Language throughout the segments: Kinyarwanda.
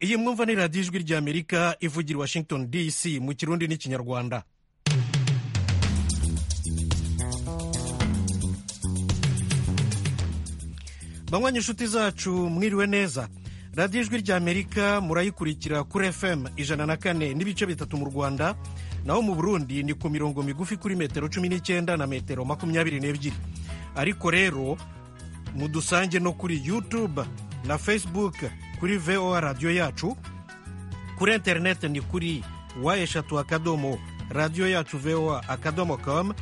iyi mwumva ni radiyo ijwi ry'amerika ivugira i washington dc mu kirundi n'ikinyarwanda banywanyi inshuti zacu mwiriwe neza radiyo ijwi ry'amerika murayikurikira kuri fm ijana na kane n'ibice bitatu mu rwanda naho mu burundi ni ku mirongo migufi kuri metero cumi n'icyenda na metero makumyabiri n'ebyiri ariko rero mudusange no kuri youtube na facebook kuri voa radiyo yacu kuri interineti ni kuri wa eshatu akadomo radiyo yacu voa akadomo komu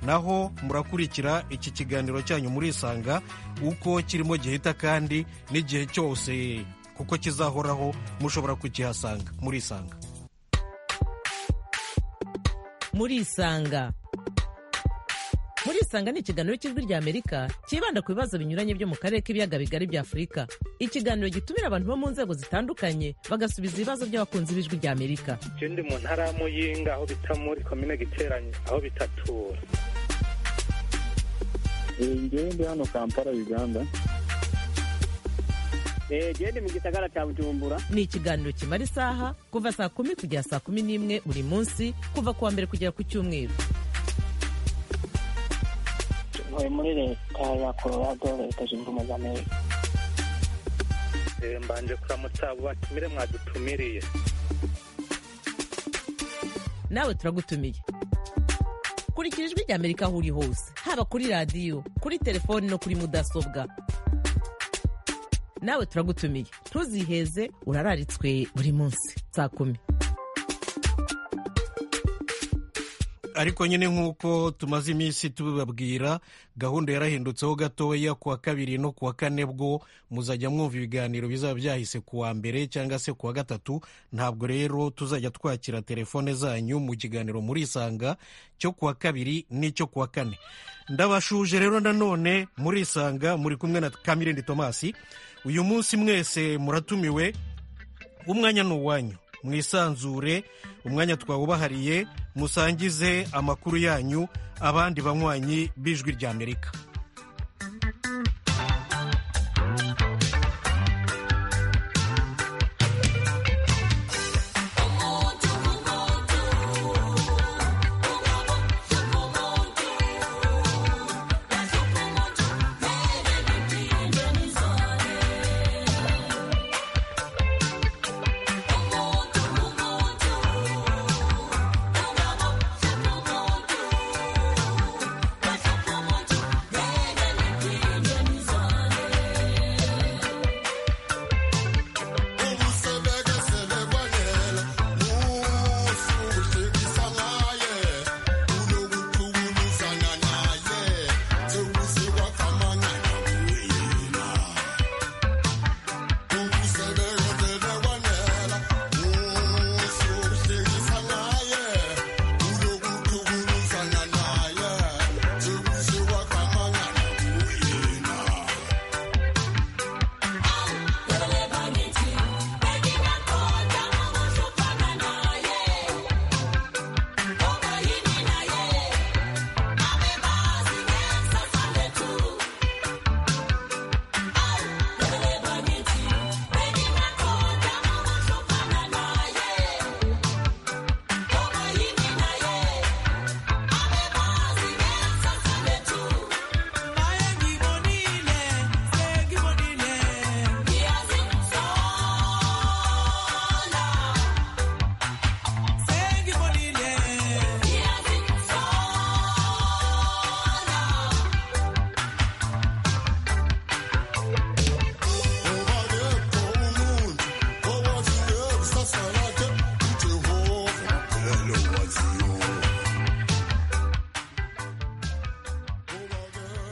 naho murakurikira iki kiganiro cyanyu murisanga uko kirimo gihita kandi n'igihe cyose kuko kizahoraho mushobora kukihasanga murisanga murisanga murisanga ni ikiganiro cy'ijwi ry'amerika cyibanda ku bibazo binyuranye byo mu karere k'ibiyaga bigari bya afurika ikiganiro gitumira abantu bo mu nzego zitandukanye bagasubiza ibibazo by'abakunzi b'ijwi ry'amerika ndi mu ntara ya muyinga aho bita muri komine giteranye aho bitatura ngewe ndi hano kampala uganda gende mu gisagara cya bujumbura ni ikiganiro kimara isaha kuva saa kumi kugera saa kumi n'imwe buri munsi kuva ku wa mbere kugera ku cyumweru ntuye muri leta ya colorado leta zunze ubumwe za amerika mbanje kuramutsa abo batumire mwadutumiriye nawe turagutumiye kurikira ijwi ry'amerika aho uri hose haba kuri radiyo kuri telefoni no kuri mudasobwa nawe turagutumiye ntuziheze urararitswe buri munsi saa kumi ariko nyine nk'uko tumaze iminsi tubibabwira gahunda yarahindutseho gatoya ku wa kabiri no ku wa kane bwo muzajya mwumva ibiganiro bizaba byahise ku wa mbere cyangwa se ku wa gatatu ntabwo rero tuzajya twakira telefone zanyu mu kiganiro murisanga cyo ku wa kabiri n'icyo ku wa kane ndabashuje rero nanone murisanga muri kumwe na kamirindi tomasi uyu munsi mwese muratumiwe umwanya ni uwanyu mwisanzure umwanya twawubahariye musangize amakuru yanyu abandi banywanyi b'ijwi ry'amerika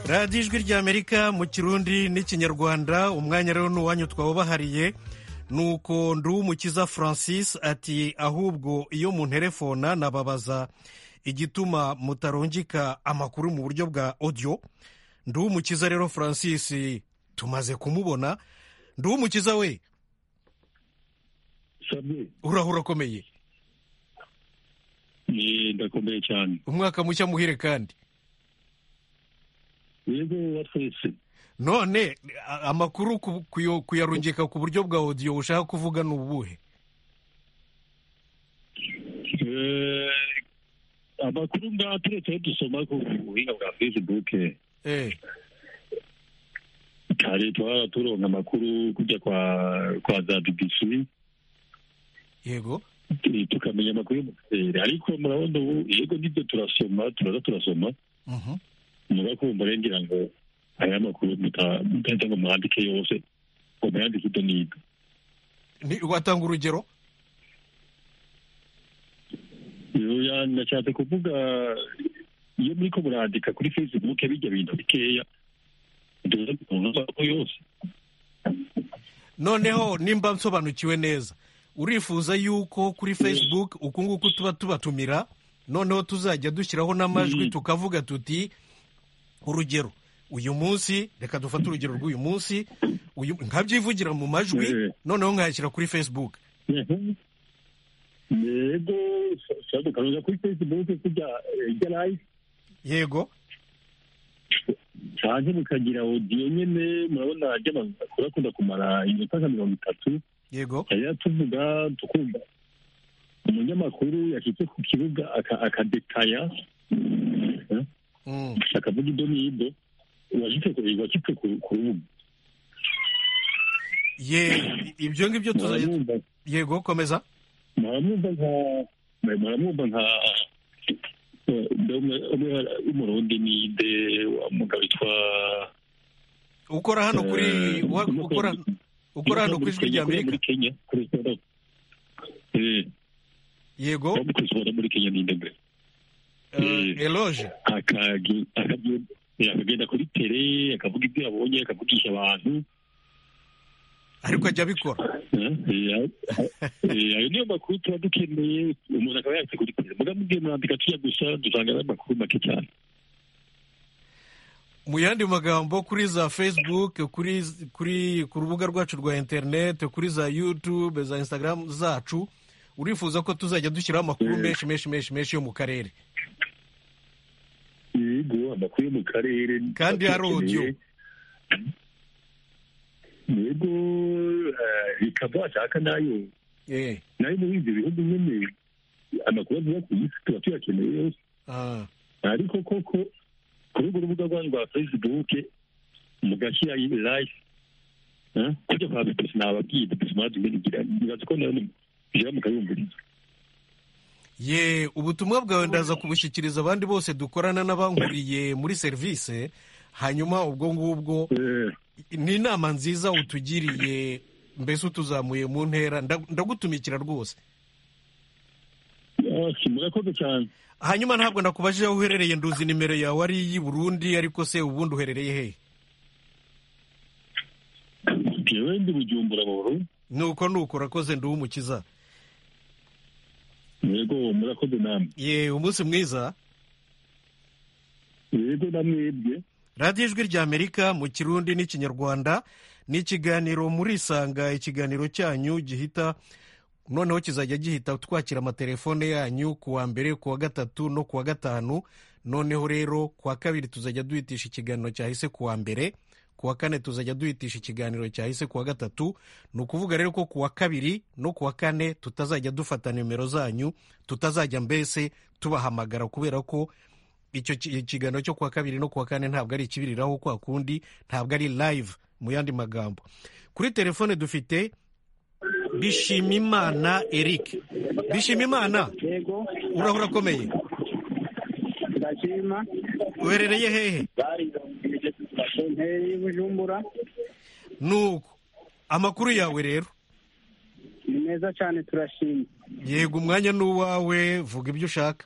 radiyo ijwi ry'amerika mu kirundi n'ikinyarwanda umwanya rero ni uwanyu twawubahariye ni uko nduwumukiza francis ati ahubwo iyo munterefona nababaza igituma mutarungika amakuru mu buryo bwa odiyo nduwumukiza rero francis tumaze kumubona nduwumukiza we urahura akomeye ndakomeye cyane umwaka mushya muhire kandi yego wa twese none a- amakuru ku- kuyo- kuyarungika ku buryo bwa odiyo ushaka kuvuga ni ubuhe Eh, amakuru ngaha turetse ayo dusoma ku buhinga bwa facebook Eh, kare twara turonka amakuru kujya kwa kwa za bbc yego eh, tukamenya amakuru mu karere ariko murabona ubu yego nibyo turasoma turaza turasoma Mhm. muga kumva rero ngira ngo aya makuru muta- mutaza ngo mwandike yose ngo muyandike ibyo n'ibyo Ni- watanga urugero Oya, ndashatse kuvuga iyo muriko murandika kuri facebook bijya bintu bikeya duza kuronka amakuru yose noneho nimba nsobanukiwe neza urifuza yuko kuri facebook uku nguku tuba tubatumira noneho tuzajya dushyiraho n'amajwi Mm. tukavuga tuti urugero uyu munsi reka dufate urugero rw'uyu munsi uyu- nkabyivugira mu majwi Eh. noneho nkayashyira kuri facebook yego shabuka karuza kuri facebook kujya eh, ijya live yego canke mukagira audio nyene murabona ajya amakuru akunda kumara iminota nka mirongo itatu yego yari tuvuga tukumva umunyamakuru yashitse ku kibuga aka- akadetaya eh, Mm. akavuga ibyo n'ibyo washitse ku washitse ku- ku rubuga Ye- ibyo ngibyo tuzajya muramwumva yego komeza muramwumva nka muramwumva nka eh, umwe umwe w'umurundi ninde wa mugabo witwa ukora hano kuri eh, wa- umukobwa- ukora ukora hano ku ijwi umukobwa rya muri amerika Kenya, kuri Sora- eh, yego wo muri Sora muri Kenya ninde mbere eh, eloge akagi- akagi- eh, akagenda kuri tere akavuga ibyo yabonye akavugisha abantu ariko ajya abikora eh, eh, eh, ayo niyo makuru tuba dukeneye umuntu akaba yatse kuri tere muga mugiye murandika tujya gusa dusanga ari amakuru make cyane mu yandi magambo kuri za facebook kuri kuri ku rubuga rwacu rwa internet kuri za youtube za instagram zacu urifuza ko tuzajya dushyiraho amakuru Mm. menshi menshi menshi menshi yo mu karere yego amakuru yo mu karere Kandi hari audio. yego eh, bikaba washaka nayo Eh, nayo muri ibyo bihugu nyine amakuru avuga ku isi tuba tuyakeneye yose ah, ariko koko kuri urwo rubuga rwanyu rwa facebook mugashyira live eh, kujya kwa bipesi nababwiye bipesi mwatumye nigira nibaza ko nayo mujya mukayumviriza ye ubutumwa bwawe ndaza kubushyikiriza abandi bose dukorana n'abankuriye muri serivisi hanyuma ubwo ngubwo Eh, ni inama nziza utugiriye mbese utuzamuye mu ntera ndag- ndagutumikira rwose ah, murakoze cyane hanyuma ntabwo nakubajije aho uherereye nduzi nimero yawe ari iy'i burundi ariko se ubundi uherereye hehe jewe ndi bujumbura mu burundi nuko nuko urakoze nduwe umukiza yego murakoze namwe ye umunsi mwiza yego namwebwe radiyo ijwi rya amerika mu kirundi n'ikinyarwanda ni ikiganiro murisanga ikiganiro cyanyu gihita noneho kizajya gihita twakira amatelefone yanyu ku wa mbere ku wa gatatu no ku wa gatanu noneho rero ku wa kabiri tuzajya duhitisha ikiganiro cyahise ku wa mbere ku wa kane tuzajya duhitisha ikiganiro cyahise ku wa gatatu ni ukuvuga rero ko ku wa kabiri no ku wa kane tutazajya dufata nimero zanyu tutazajya mbese tubahamagara kubera ko icyo ki- ikiganiro cyo kuwa kabiri no kuwa kane ntabwo ari ikibiriraho kwa kundi ntabwo ari live mu yandi magambo kuri telefone dufite bishimimana eric bishimimana yego urahora akomeye ndashima uherereye hehe nteye bujumbura nuko amakuru yawe rero ni meza cyane turashima yego umwanya n'uwawe vuga ibyo ushaka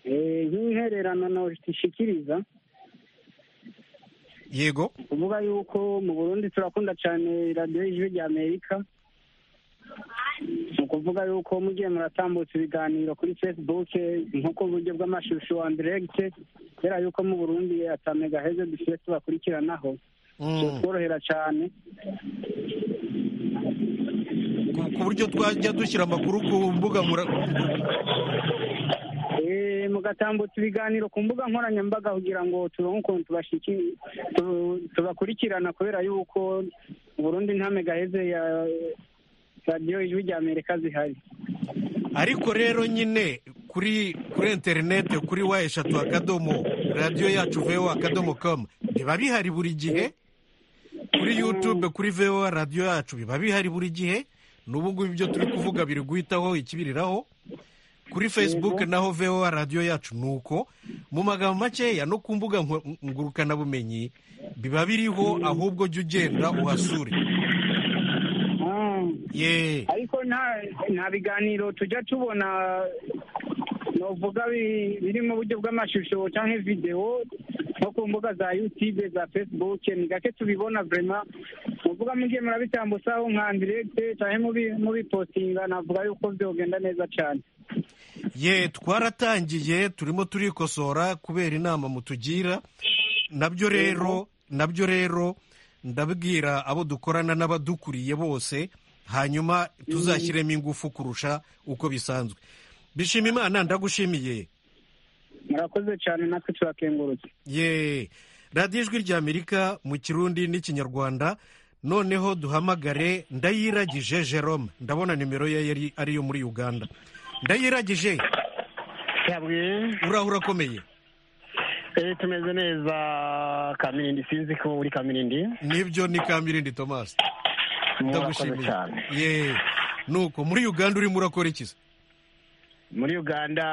Eh, nk'intererano ntushikiriza yego kuvuga yuko mu burundi turakunda cyane radiyo y'ijwi rya amerika ni ukuvuga yuko mugiye muratambutsa ibiganiro kuri facebook nko ku buryo bw'amashusho wa ndiregite kubera yuko mu burundi atamega heze dusiye tubakurikiranaho Mm. tworohera cyane ku ku buryo twajya dushyira amakuru ku mbuga mura- Eh, mu mugatambutsa ibiganiro ku mbuga nkoranyambaga kugira ngo turonke ukuntu tubashiki- tu- tubakurikirana kubera yuko burundu intame gaheze ya radiyo ijwi rya amerika zihari ariko rero nyine kuri kuri interinete kuri wa eshatu akadomo radiyo yacu vewa akadomo kamu biba bihari buri gihe kuri yutube kuri vewa radiyo yacu biba bihari buri gihe n'ubu ngubu ibyo turi kuvuga biri guhitaho ikibiriraho kuri facebook naho vewa radiyo yacu ni uko mu magambo makeya no ku mbuga nko- ngurukanabumenyi biba biriho ahubwo jya ugenda uhasure Ah. yeee ariko nta nta biganiro tujya tubona novuga bi- biri mu buryo bw'amashusho cyangwa videwo nko ku mbuga za yutube za facebook ni gake tubibona vrema muvuga mugiye murabitambutsaho nka ndiregite cyangwa mubi- mubipostinga navuga yuko byogenda neza cyane ye twaratangiye turimo turikosora kubera inama mutugira nabyo rero nabyo rero ndabwira abo dukorana n'abadukuriye bose hanyuma tuzashyiremo ingufu kurusha uko bisanzwe bishima imana ndagushimiye murakoze cyane natwe turakengurutse ye radiyo ijwi ry'amerika mu kirundi n'ikinyarwanda noneho duhamagare ndayiragije jerome ndabona nimero ye yari ariyo muri uganda ndayiragije yabwiye uraho urakomeye eh, tumeze neza kamirindi sinzi ko uri kamirindi nibyo ni kamirindi tomasi murakoze ndagushimiye cyane ye nuko muri uganda urimo urakora iki se? muri uganda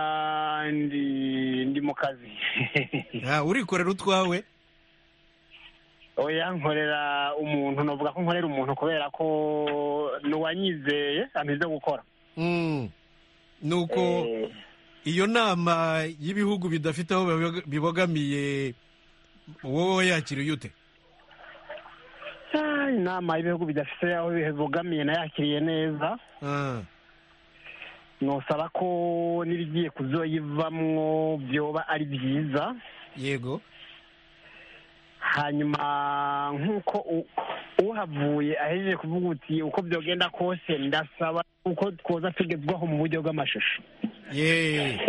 ndi ndi mu kazi Ah, urikorera utwawe oya nkorera umuntu navuga ko nkorera umuntu kubera ko n'uwanyizeye ameze gukora Mm. nuko Eh, iyo nama y'ibihugu bidafite aho biboga- bibogamiye wowe yakiriye ute ah, inama y'ibihugu bidafite aho bibogamiye nayakiriye neza Ah, nosaba ko n'irigiye kuzoyivamwo byoba ari byiza yego hanyuma nk'uko u- uhavuye ahejeje kuvuga uti uko byogenda kose ndasaba uko twoza tugezwaho mu buryo bw'amashusho ye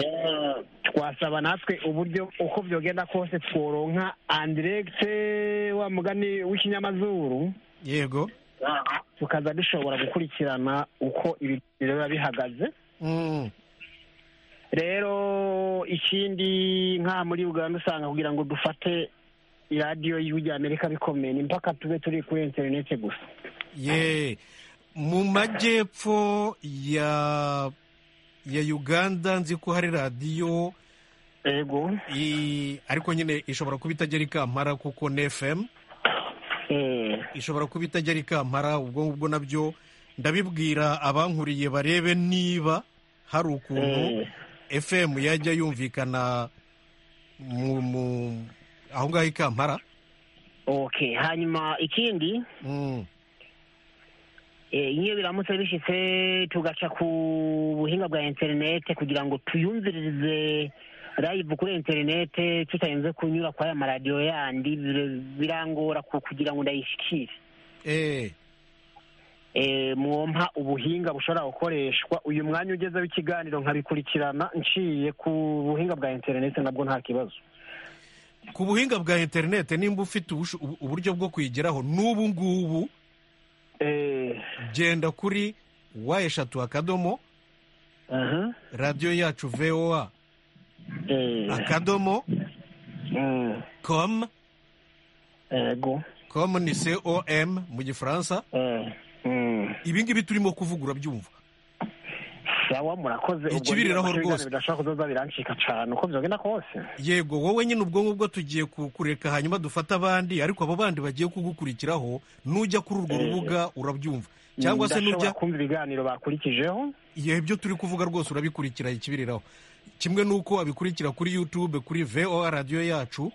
twasaba natwe uburyo uko byogenda kose tworonka andiregite wa mugani w'ikinyamazuru yego tukaza dushobora gukurikirana uko ibiganiro biba bihagaze Mm. rero ikindi nka muri uganda usanga kugira ngo dufate iradiyo y'ijwi rya amerika bikomeye ni mpaka tube turi kuri interinete gusa ye mu majyepfo ya ya uganda nzi ko hari radiyo ego i- ariko nyine ishobora kuba itagera i kampara kuko ni fm Eh, ishobora kuba itajya i kampara ubwo ngubwo nabyo ndabibwira abankuriye barebe niba hari ukuntu Eh. fm yajya yumvikana mu mu- aho ngaho i kampara okay hanyuma ikindi Mm, eh, iyo biramutse bishitse tugaca ku buhinga bwa interinete kugira ngo tuyumvirize live kuri interinete tutarinze kunyura kwa ya maradiyo yandi bir- birangora ku- kugira ngo ndayishikire eh, eh, mwompa ubuhinga bushobora gukoreshwa uyu mwanya ugeze w'ikiganiro nkabikurikirana nciye ku buhinga bwa interinete nabwo nta kibazo ku buhinga bwa interinete nimba ufite ubusho- ubu- uburyo bwo kuyigeraho n'ubu ngubu Eh, genda kuri wa eshatu akadomo aha, radiyo yacu voa eh, akadomo mm, com ego com ni com mu gifaransa eh, mm. ibi ngibi turimo kuvuga urabyumva sawa murakoze ubwo Ikibiriraho niba rwose. ibiganiro bidashobora kuzoza birancika cyane uko byogenda kose yego wowe nyine ubwo ngubwo tugiye kukureka hanyuma dufate abandi ariko abo bandi bagiye kugukurikiraho nujya kuri urwo rubuga urabyumva cyangwa se nujya Ndashobora kumva ibiganiro bakurikijeho igihe ibyo turi kuvuga rwose urabikurikira ikibiriraho kimwe n'uko wabikurikira kuri youtube kuri voa radiyo yacu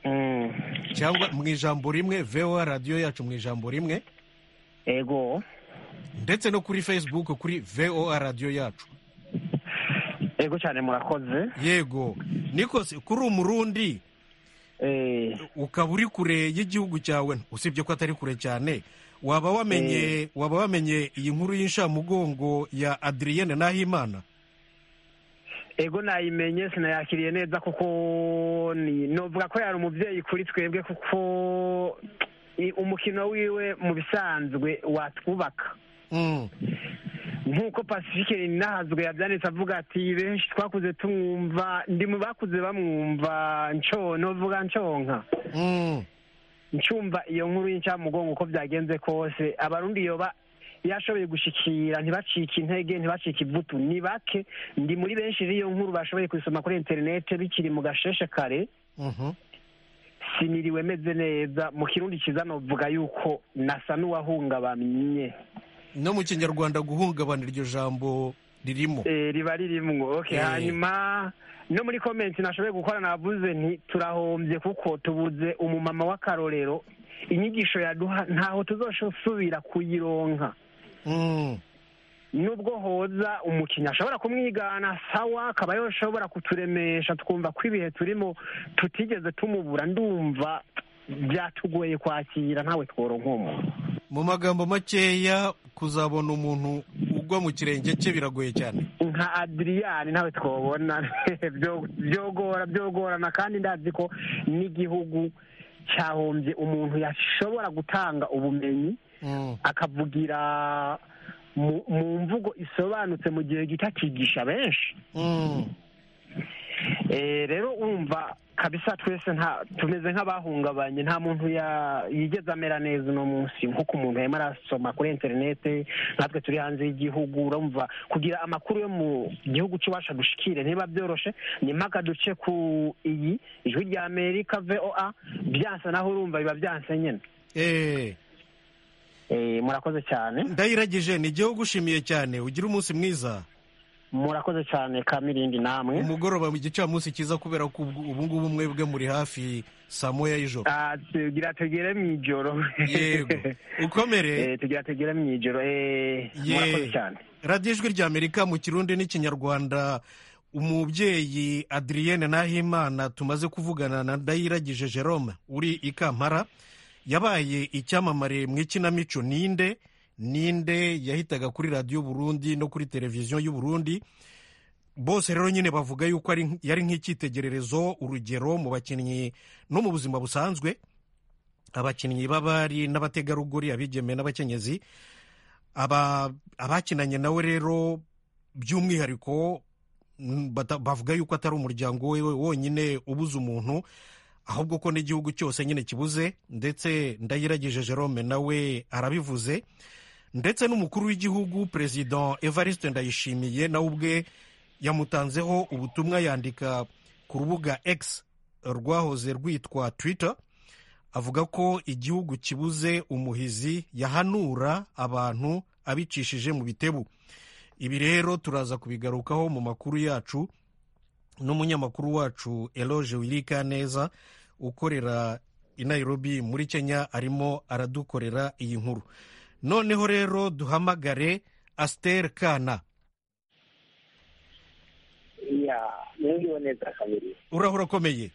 Mm, cyangwa mu ijambo rimwe voa radiyo yacu mu ijambo rimwe ego ndetse no kuri facebook kuri voa radiyo yacu ego cyane murakoze yego nikose kuri umurundi Eh, ukaba uri kure y'igihugu cyawe usibye ko atari kure cyane waba wamenye waba wamenye iyi nkuru y'inshamugongo ya adriyene nahimana ego nayimenye sinayakiriye neza kuko ni novuga ko yari umubyeyi kuri twebwe kuko ni umukino wiwe mu bisanzwe watwubaka Mm. nk'uko pacifique nahazwe yabyanditse avuga ati benshi twakuze tumwumva ndi mu bakuze bamwumva nco novuga nconka Mm. ncumva iyo nkuru y'incamugongo uko byagenze kose abarundi yoba yashoboye gushikira ntibacike intege ntibacike ivutu ni bake ndi muri benshi n'iyo nkuru bashoboye kuyisoma kuri interinete bikiri mu gasheshe kare Mhm. siniriwe meze neza mu kirundi cyiza novuga yuko nasa n'uwahungabanye no mu kinyarwanda guhungabana iryo jambo ririmo Eh, riba ririmwo okay Eh. hanyuma no muri komenti nashoboye gukora navuze nti turahombye kuko tubuze umumama w'akarorero inyigisho yaduha ntaho tuzoshobora kuyironka Mm. nubwo hoza umukinnyi ashobora kumwigana sawa akaba yashobora kuturemesha twumva ko ibihe turimo tutigeze tumubura ndumva byatugoye kwakira ntawe tworonkoma mu magambo makeya kuzabona umuntu ugwa mu kirenge cye biragoye cyane nka adiriyani ntawe twobona Byo- byogora byogorana kandi ndazi ko n'igihugu cyahombye umuntu yashobora gutanga ubumenyi Mm. akavugira mu mu mvugo isobanutse mu gihe gito akigisha benshi Mm. Eh, rero umva kabisa twese nta tumeze nk'abahungabanye nta muntu ya- yigeze amera neza uno munsi nk'uko umuntu yarimo arasoma kuri interinete natwe turi hanze y'igihugu urumva kugira amakuru yo mu gihugu cy'iwacu dushikire ntiba byoroshe ni mpaka duce ku iyi ijwi rya amerika voa byansa naho urumva biba byanse nyine Eh. Eh, murakoze cyane ndayiragije ni igihugu ushimiye cyane ugira umunsi mwiza murakoze cyane kamirindi namwe umugoroba mu gicamunsi cyiza kubera ko ubu ubu ngubu mwebwe muri hafi saa moya y'ijoro Ah, tugira tugere mu ijoro yego ukomere Eh, tugira tugere mu ijoro eh, Ye- murakoze cyane radiyo ijwi rya amerika mu kirundi n'ikinyarwanda umubyeyi adriyene nahimana tumaze kuvugana na ndayiragije jerome uri i kampala yabaye icyamamare mu ikinamico ninde ninde yahitaga kuri radiyo burundi no kuri televiziyo y'uburundi bose rero nyine bavuga yuko ari- yari nk'icyitegererezo urugero mu bakinnyi no mu buzima busanzwe abakinnyi b'abari n'abategarugori abigeme n'abakenyezi aba abakinanye nawe rero by'umwihariko mm, bata- bavuga yuko atari umuryango we wonyine ubuze umuntu ahubwo ko n'igihugu cyose nyine kibuze ndetse ndayiragije jerome nawe arabivuze ndetse n'umukuru w'igihugu perezida evariste ndayishimiye nawe ubwe yamutanzeho ubutumwa yandika ku rubuga x rwahoze rwitwa twitter avuga ko igihugu kibuze umuhizi yahanura abantu abicishije mu bitebu ibi rero turaza kubigarukaho mu makuru yacu n'umunyamakuru wacu eloge wirika neza ukorera i nairobi muri kenya arimo aradukorera iyi nkuru noneho rero duhamagare asiteri kana iya mwiriwe neza kabiri uraho urakomeye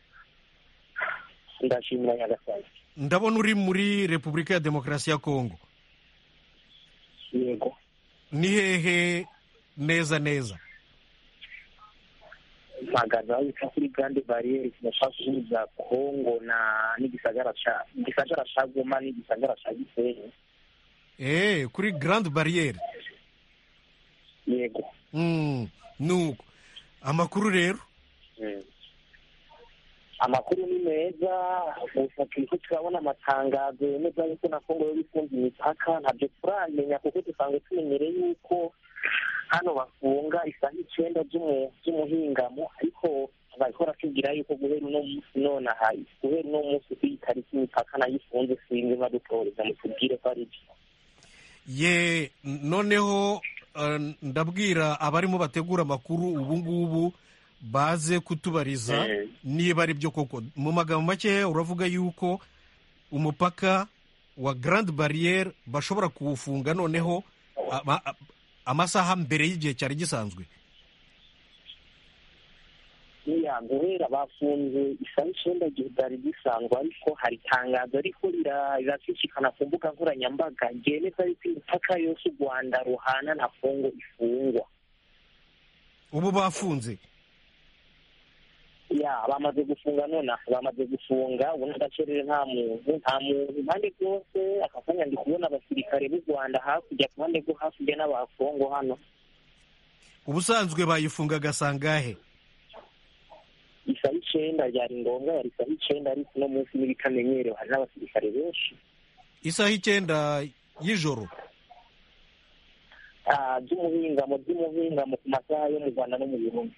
ndashimira nyagasani ndabona uri muri repubulika ya demokarasi ya kongo yego ni hehe neza neza mpagaze aho bita kuri grande barriere kinashaka guhuza kongo na n'igisagara ca igisagara ca goma n'igisagara ca gisenyi eee kuri garandi bariyeri yego Mm, nuko amakuru rero Mm. amakuru ni meza gusa turiko turabona amatangazo yemeza yuko na kongo yo gufunga imipaka ntabyo turamenya kuko dusanzwe tumenyere yuko hano bafunga isaha icenda z'umu- z'umuhingamo ariko bariko baratubwira yuko guhera uno munsi nonaha guhera uno munsi kuyi tariki imipaka nayo ifunze sinzi badutoreza mutubwire ko ari byo ye noneho eh, ndabwira abarimo bategura amakuru ubu ngubu baze kutubariza Eh. niba ari byo koko mu magambo makeya uravuga yuko umupaka wa garandi bariyeri bashobora kuwufunga noneho ama- a- amasaha mbere y'igihe cyari gisanzwe iya guhera bafunze isaha icenda igihe byari bisanzwe ariko hari itangazo ariko rira- rirashishikana ku mbuga nkoranyambaga ryemeza yuko imipaka yose u rwanda ruhana na kongo ifungwa ubu bafunze ya bamaze gufunga nonaha bamaze gufunga ubona agacerere nta muntu nta muntu impande zose aka kanya ndi kubona abasirikare b'u rwanda hakurya ku ruhande rwo hakurya n'abakongo hano ubusanzwe bayifunga agasangahe isaha icyenda byari ngombwa yari isaha icyenda ariko uno munsi n'ibitamenyerewe hari n'abasirikare benshi isaha icyenda y'ijoro Ah, by'umuhingamo by'umuhingamo ku masaha yo mu rwanda no mu burundi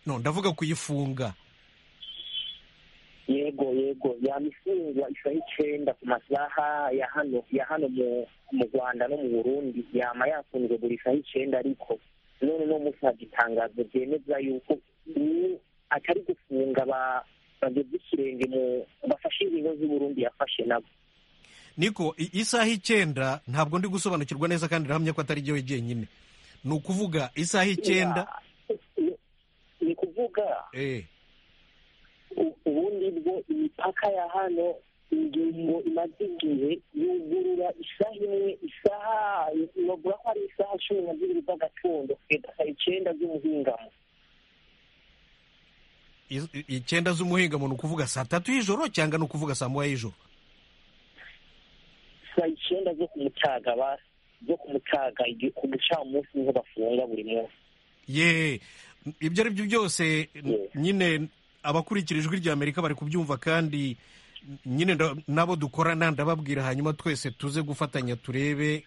no ndavuga kuyifunga yego yego yamifungwa isaha icyenda ku masaha ya hano ya hano mu mu rwanda no mu burundi yama yafunzwe buri saha icyenda ariko none uno munsi hari itangazo ryemeza yuko ubu atari gufunga ba- bageze ikirenge mu bafashe ingingo z'uburundi yafashe nabo niko i- isaha icyenda ntabwo ndi gusobanukirwa neza kandi ndahamya ko atari jyewe jyenyine ni ukuvuga isaha icyenda Ni- ni kuvuga eh, u- ubundi bwo imipaka ya hano ingingo imaze igihe yugurura isaha imwe isaha novuga ko ari isaha cumi na zibiri z'agacundo kugeza icyenda z'umuhingamo is- i- icyenda z'umuhingamo ni ukuvuga saa tatu y'ijoro cyangwa ni ukuvuga saa moya y'ijoro saa icyenda zo ku mutaga ba- zo ku mutaga igi- ku gicamunsi niho bafunga buri munsi ye ibyo ari byo byose n- nyine abakurikira ijwi rya amerika bari kubyumva kandi nyine nda- n'abo dukorana ndababwira hanyuma twese tuze gufatanya turebe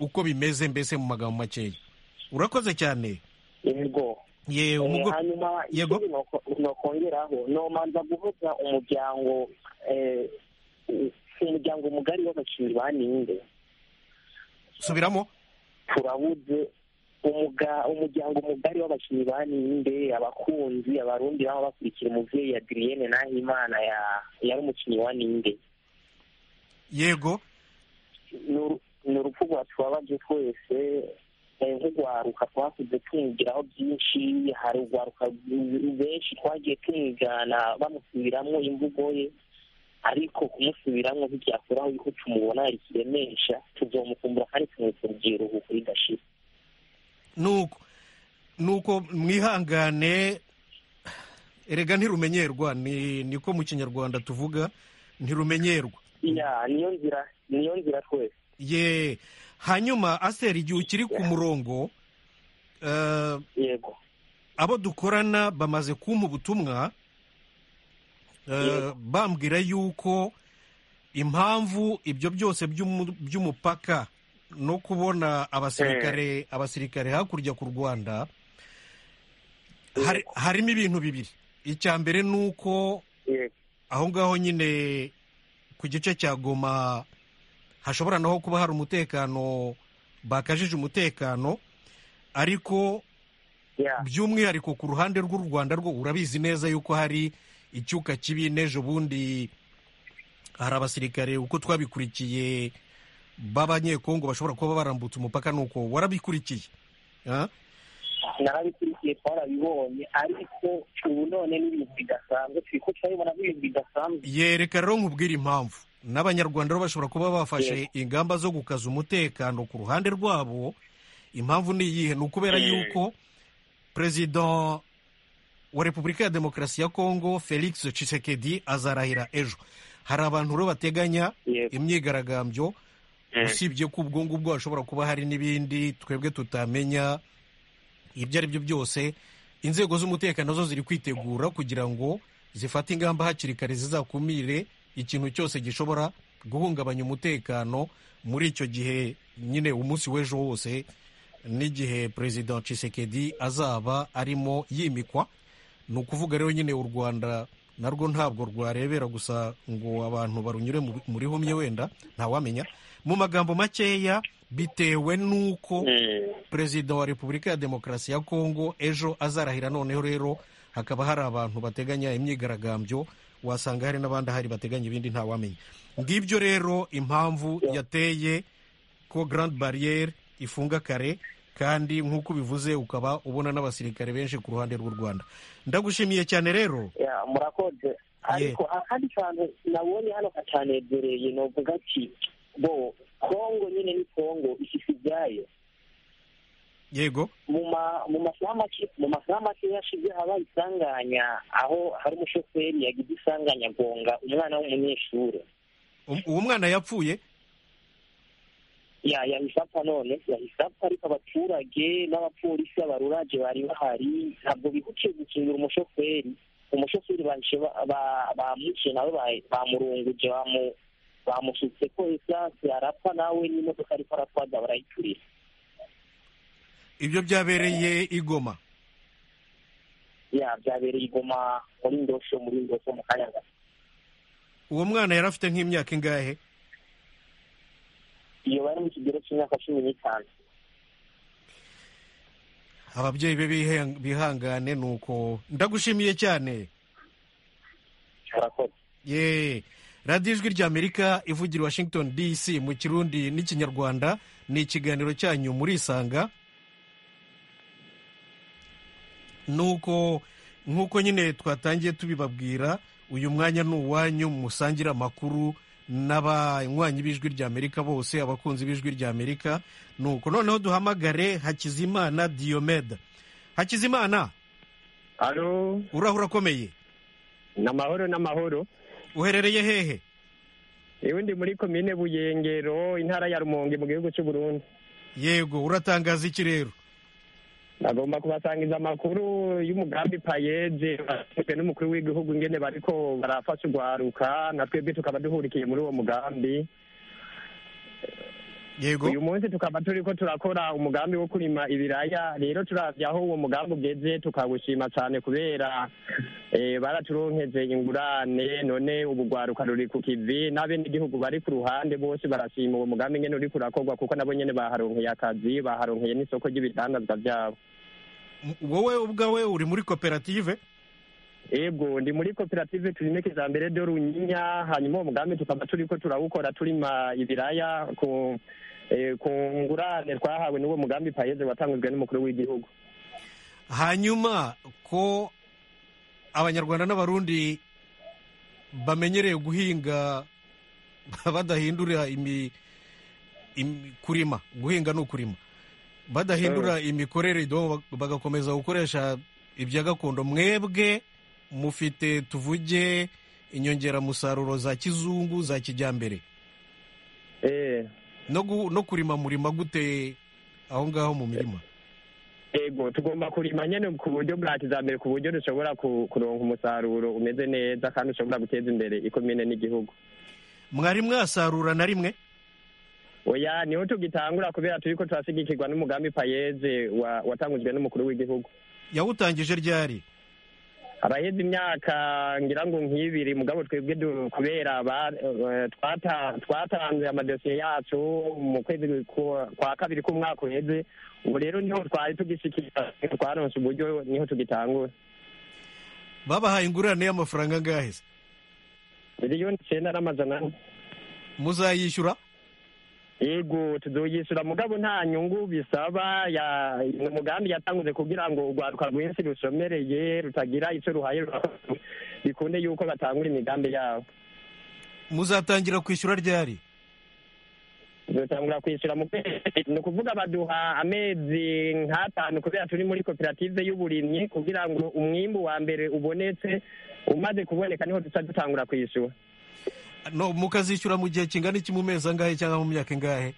uko bimeze mbese mu magambo makeya urakoze cyane yego ye Eh, umugo hanyuma Yego. ikindi noko- nokongeraho nomanza guhuza umuryango eh, u- umuryango mugari w'abakinnyi ba ninde subiramo turabuze umuga- umuryango mugari w'abakinnyi ba ninde abakunzi abarundi baba bakurikira umubyeyi adriyene nahimana ya- yari umukinnyi wa ninde yego ni uru- ni urupfu rwatubabaje twese eh, nk'urwaruka twakuze tumwigiraho byinshi hari urwaruka rw- benshi twagiye tumwigana bamusubiramwo imvugo ye ariko kumusubiramwo ntibyakuraho yuko tumubona hari kiremesha tuzomukumbura kandi tumwitsa urubyiruko ridashira nuko nuko mwihangane erega ntirumenyerwa ni niko mu kinyarwanda tuvuga ntirumenyerwa ya niyo nzira niyo nzira twese ye hanyuma aseri igihe ukiri ku murongo eh, yego abo dukorana bamaze kumpa ubutumwa eh, Yego. bambwira yuko impamvu ibyo byose by'umu- by'umupaka no kubona abasirikare abasirikare hakurya ku rwanda hari- harimo ibintu bibiri icya mbere ni uko yego aho ngaho nyine ku gice cya goma hashobora naho kuba hari umutekano bakajije umutekano ariko ya by'umwihariko ku ruhande rw'u rwanda rwo urabizi neza yuko hari icyuka kibi n'ejo bundi hari abasirikare uko twabikurikiye b'abanyekongo bashobora kuba barambutse umupaka nuko warabikurikiye Ah? narabikurikiye twarabibonye ariko ubu none n'ibintu bidasanzwe turiko turabibona nk'ibintu bidasanzwe yereka rero nkubwire impamvu n'abanyarwanda rero bashobora kuba bafashe ingamba zo gukaza umutekano ku ruhande rwabo impamvu ni iyihe ni ukubera Mm. yuko perezida wa repubulika ya demokarasi ya kongo felix tshisekedi azarahira ejo hari abantu rero bateganya yego imyigaragambyo Mm. usibye ko ubwo ngubwo hashobora kuba hari n'ibindi twebwe tutamenya ibyo ari byo byose inzego z'umutekano zo ziri kwitegura kugira ngo zifate ingamba hakiri kare zizakumire ikintu cyose gishobora guhungabanya umutekano muri icyo gihe nyine umunsi w'ejo wose n'igihe perezida Tshisekedi azaba arimo yimikwa ni ukuvuga rero nyine u rwanda narwo ntabwo rwarebera gusa ngo abantu barunyure mu- muri humye wenda ntawamenya mu magambo makeya bitewe n'uko Mm. perezida wa repubulika ya demokarasi ya kongo ejo azarahira noneho rero hakaba hari abantu bateganya imyigaragambyo wasanga hari n'abandi ahari bateganya ibindi ntawamenya ngibyo rero impamvu yateye ko grand barriere ifunga kare kandi nk'uko ubivuze ukaba ubona n'abasirikare benshi ku ruhande rw'u rwanda ndagushimiye cyane rero ya murakoze ariko akandi kantu nabonye hano katanezereye novuga ati bo kongo nyine ni kongo ifise ibyayo yego mu ma- mu masaha make mu masaha make yashize habaye isanganya aho hari umushoferi yagize isanganya agonga umwana w'umunyeshuri Um- uwo mwana yapfuye ya yahise apfa none yahise apfa ariko abaturage n'abapolisi abaruraje bari bahari ntabwo bihutiye gukingira umushoferi umushoferi bahise ba- ba- bamwishe nawe ba- bamurunguje bamu- bamusutse ko esanse arapfa nawe n'imodoka ariko aratwaza barayiturira ibyo byabereye igoma ya byabereye igoma muri ndosho muri ndosho mu kayaga uwo mwana yari afite nk'imyaka ingahe iyo bari mu kigero cy'imyaka cumi n'itanu ababyeyi be bihe- bihangane ni uko ndagushimiye cyane arakoze ye radiyo ijwi ry'amerika ivugira i washington dc mu kirundi n'ikinyarwanda ni ikiganiro cyanyu murisanga nuko nk'uko nyine twatangiye tubibabwira uyu mwanya ni uwanyu musangira amakuru n'abanywanyi b'ijwi ry'amerika bose abakunzi b'ijwi ry'amerika nuko noneho duhamagare hakizimana diyomeda hakizimana Alo, urahura akomeye ni amahoro n'amahoro. uherereye hehe Ewe ndi muri komine Buyengero, intara ya Rumonge mu gihugu cy'u Burundi. yego uratangaza iki rero Bagomba kubasangiza amakuru y'umugambi payeje bashinzwe n'umukuru w'igihugu ingene bariko barafasha urwaruka na twebwe tukaba duhurikiye muri uwo mugambi. yego Uyu munsi tukaba turiko turakora umugambi wo kurima ibiraya. Rero turavye aho uwo mugambi ugeze tukawushima cane kubera eh, baraturonkeje ingurane none ubu rwaruka ruri ku kivi n'abenegihugu bari ku ruhande bose barashima uwo mugambi nyene uriko urakorwa kuko nabo nyene baharonkeye akazi baharonkeye n'isoko ry'ibidandazwa vyabo. M- wowe ubwawe uri muri koperative Ego ndi muri koperative turime kijambere do runyinya hanyuma uwo mugambi tukaba turiko turawukora turima ibiraya ku eh, ku ngurane twahawe n'uwo mugambi payeze watangujwe n'umukuru w'igihugu. hanyuma ko abanyarwanda n'abarundi bamenyereye guhinga badahindura imi, imi kurima guhinga ni ukurima badahindura imikorere do bagakomeza gukoresha ibya gakondo mwebwe mufite tuvuge inyongeramusaruro za kizungu za kijyambere Eh, no, gu, no kurima murima gute aho ngaho mu mirima ego tugomba kurima nyene ku buryo bwa kijambere ku buryo dushobora ku- kuronka umusaruro umeze neza kandi ushobora guteza imbere ikomine n'igihugu. mwari mwasarura na rimwe Oya niho tugitangura kubera turiko turashigikirwa n'umugambi payeze wa- watangujwe n'umukuru w'igihugu. yawutangije ryari abaheze imyaka ngira ngo nk'ibiri mugabo twebwe du- kubera ba- eh, twata- twatanze amadosiye yacu mu kwezi ku- kwa kabiri k'umwaka uheze ubu rero niho twari tugishikira twaronse uburyo niho tugitangura babahaye ingurane y'amafaranga angahe se miliyoni icyenda n'amajana ane muzayishyura yego tuzoyishyura mugabo nta nyungu bisaba ya ni umugambi yatanguze kugira ngo urwaruka rwinshi rushomereye rutagira icyo ruhaye bikunde yuko batangura imigambi yabo muzatangira kwishyura ryari dutangura kwishyura mu kwezi ni ukuvuga baduha amezi nk'atanu kubera turi muri koperative y'uburimyi kugira ngo umwimbu wa mbere ubonetse umaze kuboneka niho duca dutangura kwishyura no mukazishyura mu gihe kingana iki mu mezi angahe cyangwa mu myaka ingahe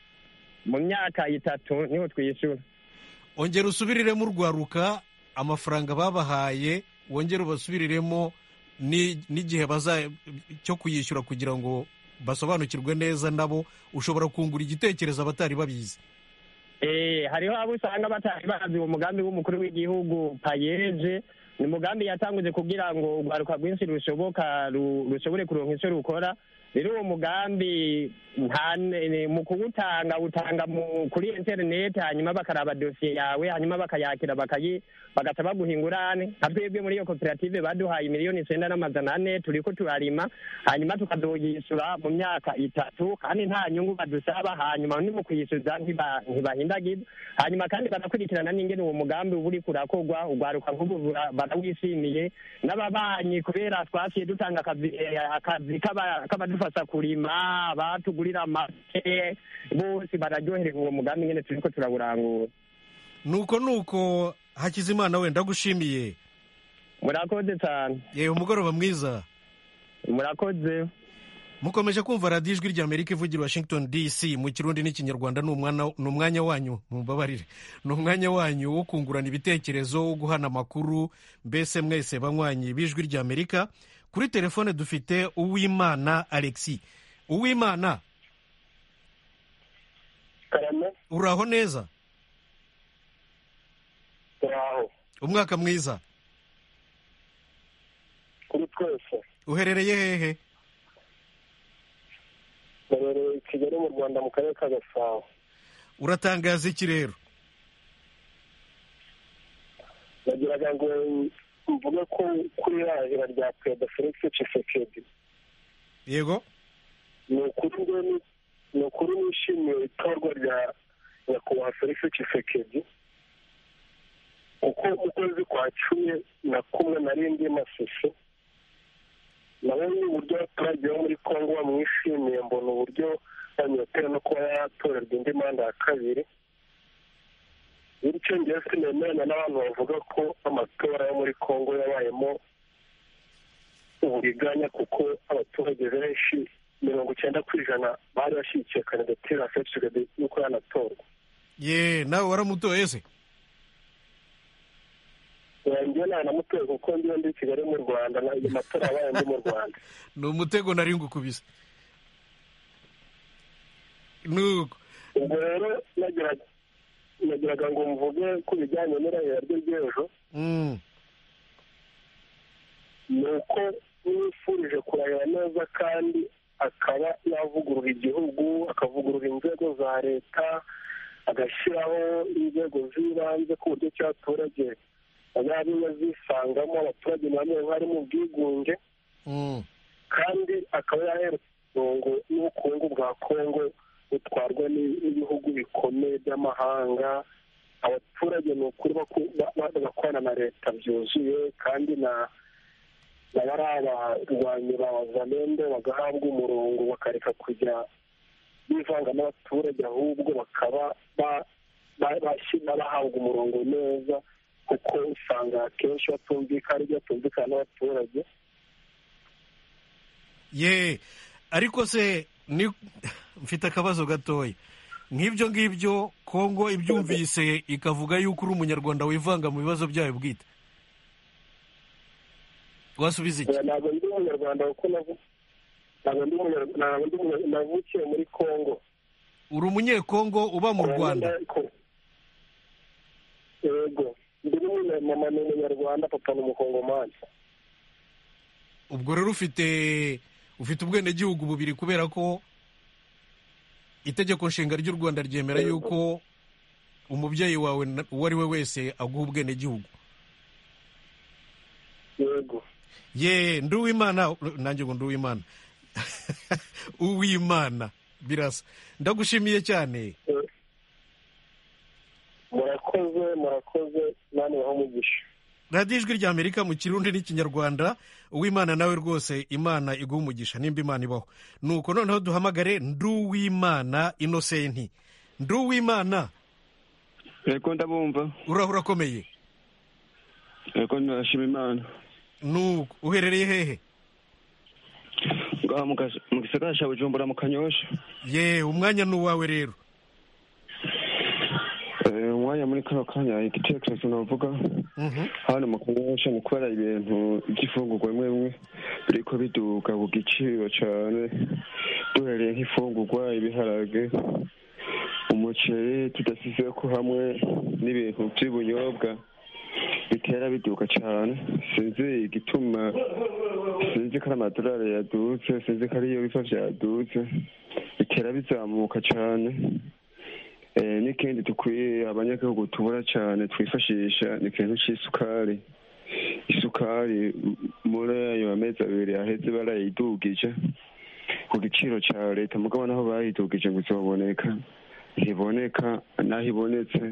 mu myaka itatu niho twishyura ongera usubiriremo urwaruka amafaranga babahaye wongere ubasubiriremo ni- n'igihe baza cyo kuyishyura kugira ngo basobanukirwe neza nabo ushobora kungura igitekerezo abatari babizi Eh, hariho abo usanga batari bazi uwo mugambi w'umukuru w'igihugu payeje ni umugambi yatanguze kugira ngo urwaruka rwinshi rushoboka ru- rushobore kuronka icyo rukora rero uwo mugambi nta ne- ne- mu kuwutanga utanga mu- kuri interineti hanyuma bakaraba dosiye yawe hanyuma bakayakira bakayi bagahita baguha ingurane nka twebwe muri iyo koperative baduhaye miliyoni icyenda n'amajana ane turiko turarima hanyuma tukazoyishyura mu myaka itatu kandi nta nyungu badusaba hanyuma ni mu kuyishyuza ntiba- ntibahindagiza hanyuma kandi barakurikirana n'ingene uwo mugambi uba uriko urakorwa urwaruka nk'ubu bura- barawishimiye n'ababanyi kubera twaciye dutanga akazi eh, akazi k'aba- k'abadufasha kurima batugurira amase bose bararyoherewe uwo mugambi ingene turiko turawurangura nuko nuko hakizimana wenda agushimiye murakoze cyane yewe umugoroba mwiza murakoze mukomeje kumva radiyo ijwi rya amerika ivugira i washington dc mu kirundi n'ikinyarwanda ni umwana- ni umwanya wanyu mumbabarire ni umwanya wanyu wo kungurana ibitekerezo wo guhana amakuru mbese mwese banywanyi b'ijwi rya amerika kuri telefone dufite uwimana alexi uwimana karame uraho neza turaho umwaka mwiza kuri twese uherereye hehe rubereye i kigali mu rwanda mu karere ka gasabo uratangaza iki rero nagiraga ngo mvuge ko kuri irahira rya perezida felix tshisekedi yego ni ukuri ngeni ni ukuri nishimiye itorwa rya nyakubahwa felix tshisekedi kuko mu kwezi kwa cumi na kumwe nari ndi masisi nabonye uburyo abaturage bo muri congo bamwishimiye mbona uburyo banyotewe no kuba yatorerwa indi manda ya kabiri bityo njyewe sinemeranya n'abantu bavuga ko amatora yo muri congo yabayemo uburiganya kuko abaturage benshi mirongo icyenda ku ijana bari bashyigikiye kandidatire ya felix tshisekedi y'uko yanatorwa ye nawe waramutoye se njyewe ntanamutoye kuko njyewe ndi i kigali mu rwanda na- ayo matora yabaye ndi mu rwanda ni umutego nari ngukubise nuko ubwo rero nagiraga nagiraga ngo mvuge ku bijyanye n'irahira rye ry'ejo Mm. ni uko yifurije kurahira neza kandi akaba yavugurura igihugu akavugurura inzego za leta agashyiraho inzego z'ibanze ku buryo ki abaturage bazajya bazisangamo abaturage nabo bari mu bwigunge Mm. kandi akaba yaherutse umurongo n'ubukungu bwa kongo butwarwa n'i- n'ibihugu bikomeye by'amahanga abaturage ni ukuri baku- ba- ba- bagakorana na leta byuzuye kandi na na bari abarwanyi ba zamende bagahabwa umurongo bakareka kujya bivanga n'abaturage ahubwo bakaba ba- ba- bashyira bahabwa umurongo neza kuko usanga akenshi batumvikana ibyo batumvikana n'abaturage ye ariko se ni mfite akabazo gatoya nk'ibyo ngibyo kongo ibyumvise ikavuga yuko uri umunyarwanda wivanga mu bibazo byayo bwite wasubiza iki ntabwo ndi umunyarwanda kuko navu- ntabwo ndi umunyarwanda ntabwo ndi umunyarwanda navukiye muri congo uri umunyekongo uba mu rwanda yego ndi n'umunya- mama ni umunyarwanda papa ni umukongomani ubwo rero ufite ufite ubwenegihugu bubiri kubera ko itegeko nshinga ry'u rwanda ryemera yuko umubyeyi wawe na- uwo ari we wese aguha ubwenegihugu yego ye ndi uwimana nanjye ngo ndi uwimana uwimana birasa ndagushimiye cyane murakoze murakoze mani baho umugisha radiyo ijwi rya amerika mu kirundi n'ikinyarwanda uwimana nawe rwose imana iguha umugisha nimba imana ibaho nuko noneho duhamagare ndi uwimana inosenti ndi uwimana Eko ndabumva uraho urakomeye eko ndashima imana nuko uherereye hehe ngaha mu gas- mu gisagara cya bujumbura mu kanyosha ye umwanya ni uwawe rero Eh, umwanya muri kano kanya igitekerezo navuga Mhm. hano mu kanyosha ni kubera ibintu by'ifungurwa bimwe bimwe biriko biduga ku giciro cyane duhereye nk'ifungurwa ibiharage umuceri tudasize ko hamwe n'ibintu by'ubunyobwa bitera biduka cyane sinzi igituma sinzi ko ari amadolari yadutse sinzi ko ariyo biva byadutse bitera bizamuka cyane Eh, n'ikindi dukwiye abanyagihugu tubura cyane twifashisha ni ikintu cy'isukari isukari m- muri ayo amezi abiri aheze barayidugije ku giciro cya leta mugabo naho bayidugije ngo izoboneka ntiboneka naho ibonetse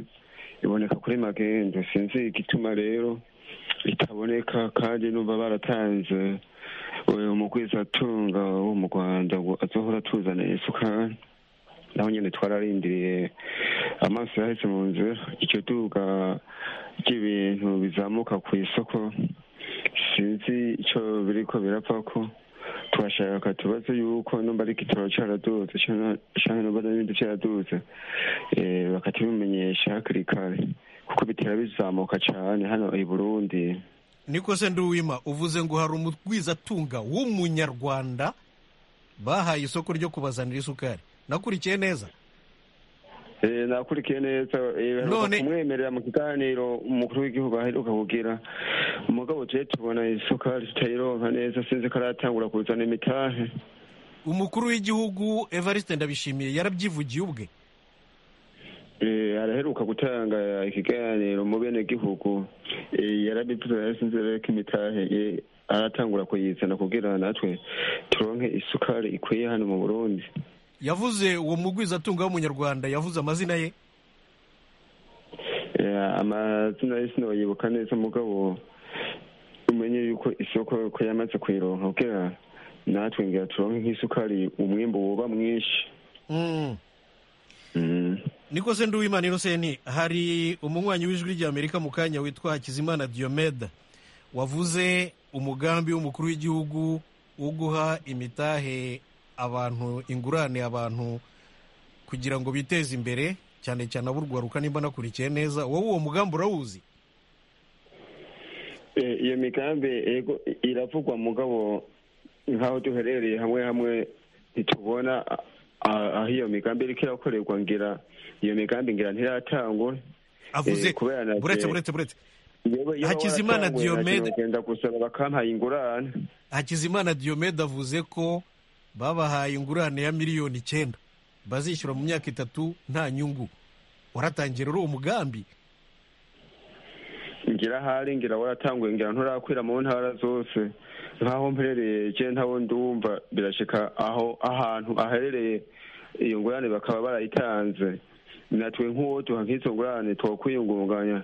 iboneka kuri magendu sinzi igituma rero itaboneka kandi numva baratanze umugwizatunga wo mu rwanda ngo azohora atuzanira isukari naho nyine twararindiriye amaso yahetse mu nzu icyo duka ry'ibintu bizamuka ku isoko sinzi icyo biri ko birapfa ko twashaka tubaze yuko numba ari kitoro cyaradutse cyangwa numba n'ibindi cyaradutse eh, bakatubimenyesha hakiri kare kuko bitera bizamuka cyane hano i burundi niko se nduwima uvuze ngo hari umugwizatunga w'umunyarwanda bahaye isoko ryo kubazanira isukari nakurikiye neza Eh, nakurikiye neza eh, baheruka None- kumwemerera mu kiganiro umukuru w'igihugu aheruka kugira umugabo tuje tubona isukari tutayironka neza sinzi ko aratangura kuzana imitahe umukuru w'igihugu evariste ndabishimiye yarabyivugiye ubwe Eh, araheruka gutanga ikiganiro mu bene gihugu yarabivuze sinzi rero ko imitahe eh, aratangura kuyizana kugira natwe turonke isukari ikwiye hano mu burundi yavuze uwo mugwizatunga w'umunyarwanda yavuze amazina ye Eh, amazina ye sinoyibuka neza mugabo umenye yuko isoko ko yamaze kuyironka kugira natwe ngira turonke nk'isukari umwimbu woba mwinshi Mm. Mm. niko se nduwimana inoseni hari umunywanyi w'ijwi ry'amerika mu kanya witwa hakizimana diomede wavuze umugambi w'umukuru w'igihugu wo guha imitahe abantu ingurane abantu kugira ngo biteze imbere cyane cyane aburwaruka nimba nakurikiye neza wowe uwo mugambi urawuzi Eh, iyo migambi ego iravugwa mugabo nk'aho duherereye hamwe hamwe ntitubona a- a- aho iyo migambi iriko irakorerwa ngira iyo migambi ngira ntiratangura avuze Eh, kubera na- buretse buretse buretse Hakizimana Diomede. genda gusaba bakampaye ingurane hakizimana diomede avuze ko babahaye ingurane ya miliyoni icyenda bazishyura mu myaka itatu nta nyungu waratangiye rero uwo mugambi ngira ahari ngira waratanguye ngira nturakwira mu ntara zose nk'aho mperereye je ntabo ndumva birashika aho ahantu aherereye iyo ngurane bakaba barayitanze natwe nk'uwo duha nk'izo ngurane twokwiyungunganya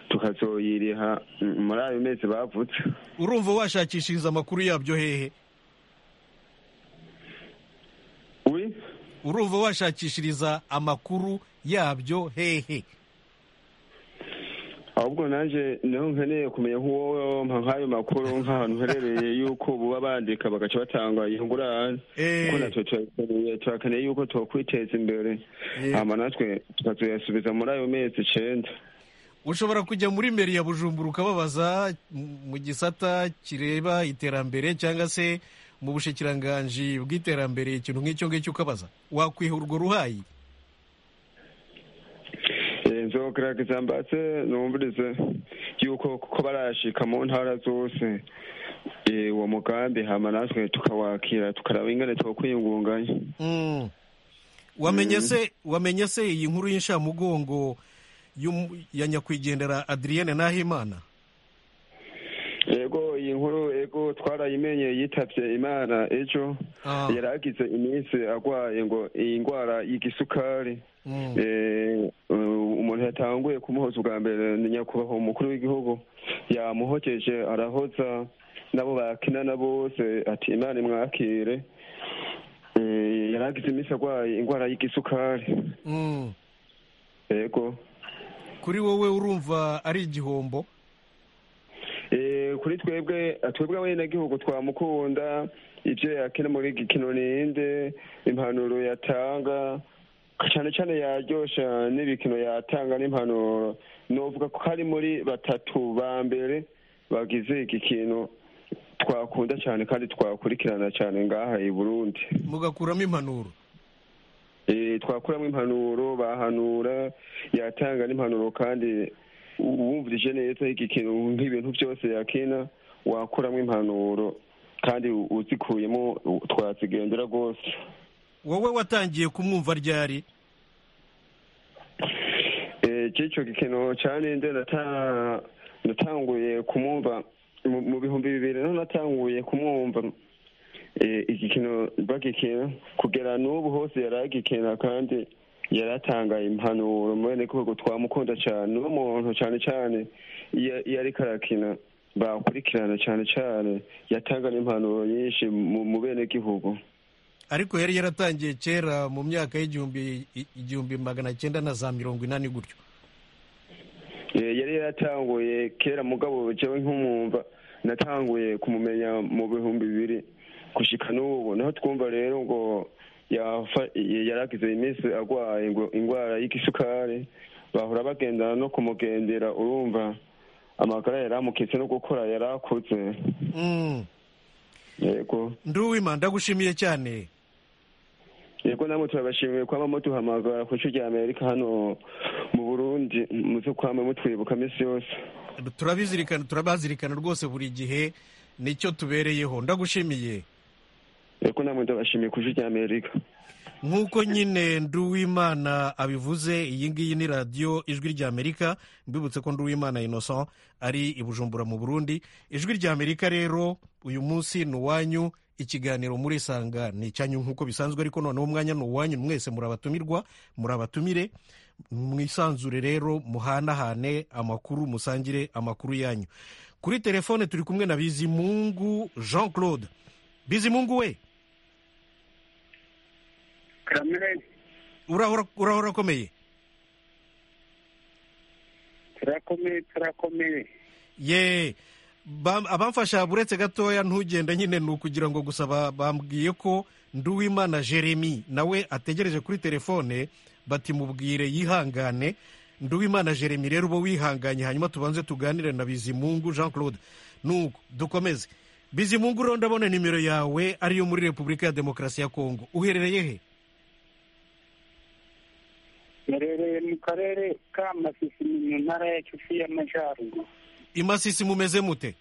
tukazoyiriha mm, muri ayo mezi bavutse urumva washakishiriza amakuru yabyo hehe uri urumva washakishiriza amakuru yabyo hehe ahubwo nanje niho nkeneye kumenya nk'uwo mpa nk'ayo makuru nk'ahantu herereye yuko buba bandika bagaca batanga iyo ngurane kuko Eh, natwe turakeneye turakeneye yuko twakwiteza imbere Eh. hama natwe tukazoyasubiza muri ayo mezi icenda ushobora kujya muri meri ya bujumbura ukababaza m- mu gisata kireba iterambere cyangwa se mu bushikiranganji bw'iterambere ikintu nk'icyo ngicyo ukabaza wakwiha urwo ruhayi Eh, nzogerageza mbatse numvirize yuko kuko barashika mu ntara zose eh, uwo mugambi hama natwe tukawakira tukaraba ingene twokwiyungunganya Mm. wamenye se wamenye se iyi nkuru y'inshamugongo y'umu- ya nyakwigendera adrienne nahimana yego iyi nkuru yego twarayimenye yitavye imana ejo Ah. yari agize iminsi agwaye ngo iyi ndwara y'igisukari Mm. Eh, umuntu yatanguye kumuhoza ubwa mbere ni nyakubahwa umukuru w'igihugu yamuhogeje arahoza nabo bakinana bose ati imana imwakire Eh, yari agize iminsi agwaye indwara y'igisukari Mm. yego kuri wowe urumva ari igihombo Eh, kuri twebwe twebwe abenegihugu twamukunda ibyo yakina muri gikino ninde impanuro yatanga cyane cyane yaryosha n'ibikino yatanga n'impanuro novuga ko ari muri batatu ba mbere bagize igikino twakunda cyane kandi twakurikirana cyane ngaha i burundi mugakuramo impanuro Eh, twakuramo impanuro bahanura yatanga n'impanuro kandi u- wumvirije neza igikintu nk'ibintu byose yakina wakuramo impanuro kandi u- uzikuyemo u- twazigendera rwose wowe watangiye kumwumva ryari cy'icyo gikino cyane nde nata- natanguye kumwumva mu- mu bihumbi bibiri niho natanguye kumwumva Eh, igikino bagikina kugera n'ubu hose yari agikina kandi yari atangaye impanuro mwene koko twamukunda cyane uwo muntu cyane cyane iyo iyo ariko arakina bakurikirana cyane cyane yatanga n'impanuro nyinshi mu mu benegihugu ariko yari yaratangiye kera mu myaka y'igihumbi igihumbi magana cyenda na za mirongo inani gutyo Eh, yari yaratanguye kera mugabo jewe nk'umwumva natanguye kumumenya mu bihumbi bibiri gushika n'ubu naho twumva rero ngo yafa- yaragize iminsi agwaye ngo ingwara y'igisukari bahora bagendana no kumugendera urumva amagara yaramukitse no gukora yarakuze Mm. yego nduwima ndagushimiye cyane yego namwe turabashimiye kwama muduhamagara ku ico rya amerika hano mu burundi muze kwama mutwibuka minsi yose turabizirikana turabazirikana rwose buri gihe nicyo tubereyeho ndagushimiye yego namwe ndabashimiye ku ico rya amerika nk'uko nyine nduwimana abivuze iyi ngiyi ni radiyo ijwi ry'amerika mbibutse ko nduwimana innocent ari i bujumbura mu burundi ijwi ry'amerika rero uyu munsi ni uwanyu ikiganiro murisanga ni icyanyu nk'uko bisanzwe ariko noneho umwanya ni uwanyu mwese murabatumirwa murabatumire mwisanzure rero muhanahane amakuru musangire amakuru yanyu kuri telefone turi kumwe na bizimungu jean claude bizimungu we kamere urahora urahora akomeye turakomeye turakomeye ye Bam- abamfasha buretse gatoya ntugenda nyine ni ukugira ngo gusa ba- bambwiye ko nduwimana jeremy nawe ategereje kuri telefone bati mubwire yihangane nduwimana jeremy rero uba wihanganye hanyuma tubanze tuganire na bizimungu jean claude nuko dukomeze bizimungu rero ndabona nimero yawe ariyo muri repubulika ya demokarasi ya kongo uherereye he murereye mu karere ka masisi ni mu ntara ya kivu y'amajyaruguru i masisi mumeze mute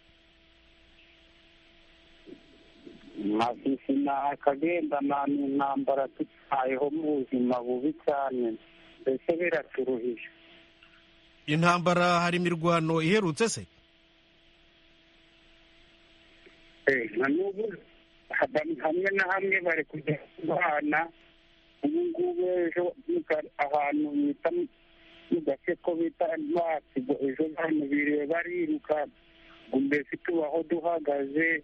masisi ni akagendana n'intambara tubayeho mu buzima bubi cyane mbese biraturuhije intambara hari imirwano iherutse se Eh, na n'ubu haba- hamwe na hamwe bari kujya kubana ubu ngubu ejo muka- ahantu bita mu- mu gace ko bita masigo ejo hano biriwe bariruka ngo mbese tubaho duhagaze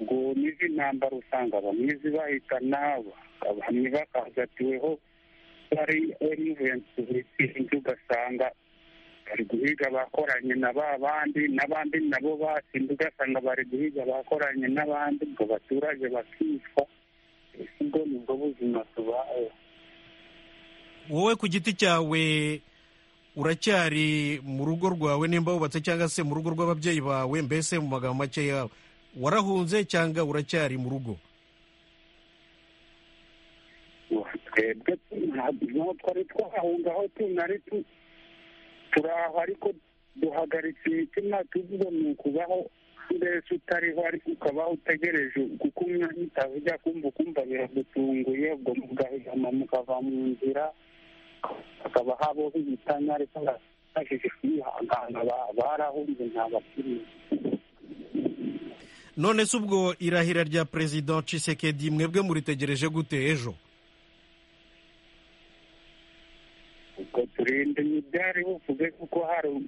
ngo n'izi ntambara usanga bamwe zibahitana bamwe bakahagatiweho bari emuvensi bitsindi ugasanga bari guhiga abakoranye na ba bandi n'abandi nabo batsinda ugasanga bari guhiga abakoranye n'abandi ngo abaturage bakicwa ese ubwo nibwo buzima tubayeho wowe ku giti cyawe uracyari mu rugo rwawe nimba wubatse cyangwa se mu rugo rw'ababyeyi bawe mbese mu magambo make yawe warahunze cyangwa uracyari mu rugo twebwe ntabwo twari twahunga aho tunari tu- turi aho ariko duhagaritse imitima tuvuga ni ukubaho mbese utariho ariko ukabaho utegereje kuko umwanya utaza ujya kumva ukumva biragutunguye ubwo mugahigama mukava mu nzira hakaba habaho ibitanya ariko bashije kwihangana ba- barahunze nta bakiriya none se ubwo irahira rya perezida Tshisekedi mwebwe muritegereje gute ejo ubwo turinda ibyari buvuge kuko hari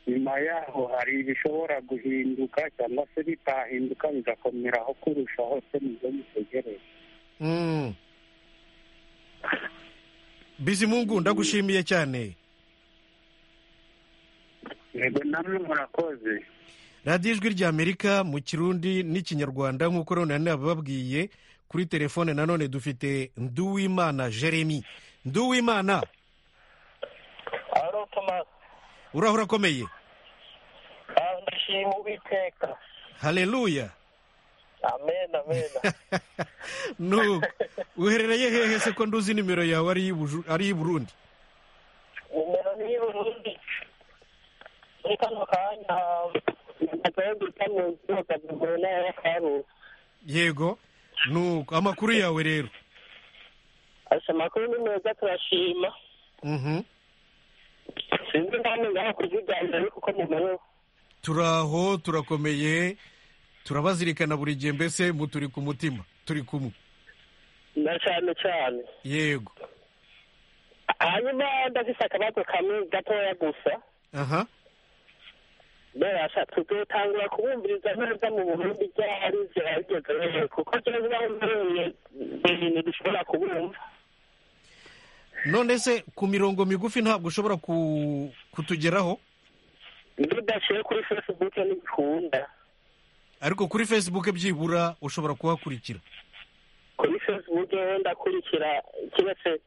nyuma yaho hari ibishobora guhinduka cyangwa se bitahinduka bigakomeraho kurushaho se nibyo mutegereje Mm. bizimungu ndagushimiye cyane yego namwe murakoze radiyo ijwi ry'amerika mu kirundi n'ikinyarwanda nk'uko rero nanone bababwiye kuri telefone nanone dufite nduwimana jeremy nduwimana aro tomasi urahora akomeye ndashima uwiteka haleluya amen amen nu uherereye hehe se ko nduzi nimero yawe ari iy'Ubuju- ari iy'i burundi nimero niyo urundi muri kano kanya nagomba gutambuka ukagura intara y'akarere yego nuko amakuru yawe rero asa amakuru ni meza turashima Mhm. sinzi nta n'ingaho kuziganira ariko uko mumerewe turaho turakomeye turabazirikana buri gihe mbese mu turi ku mutima turi kumwe na cyane cyane yego hanyuma ndafise akabazo kamwe gatoya gusa aha barasha tugotangura kubumviriza neza mu burundi byahari ziraryogereye kuko tuzi aho mbiroye ibintu dushobora kubumva none se ku mirongo migufi ntabwo ushobora ku- kutugeraho ndudashiye kuri facebook ntibikunda ariko kuri facebook byibura ushobora kuhakurikira kuri facebook wenda akurikira kiretse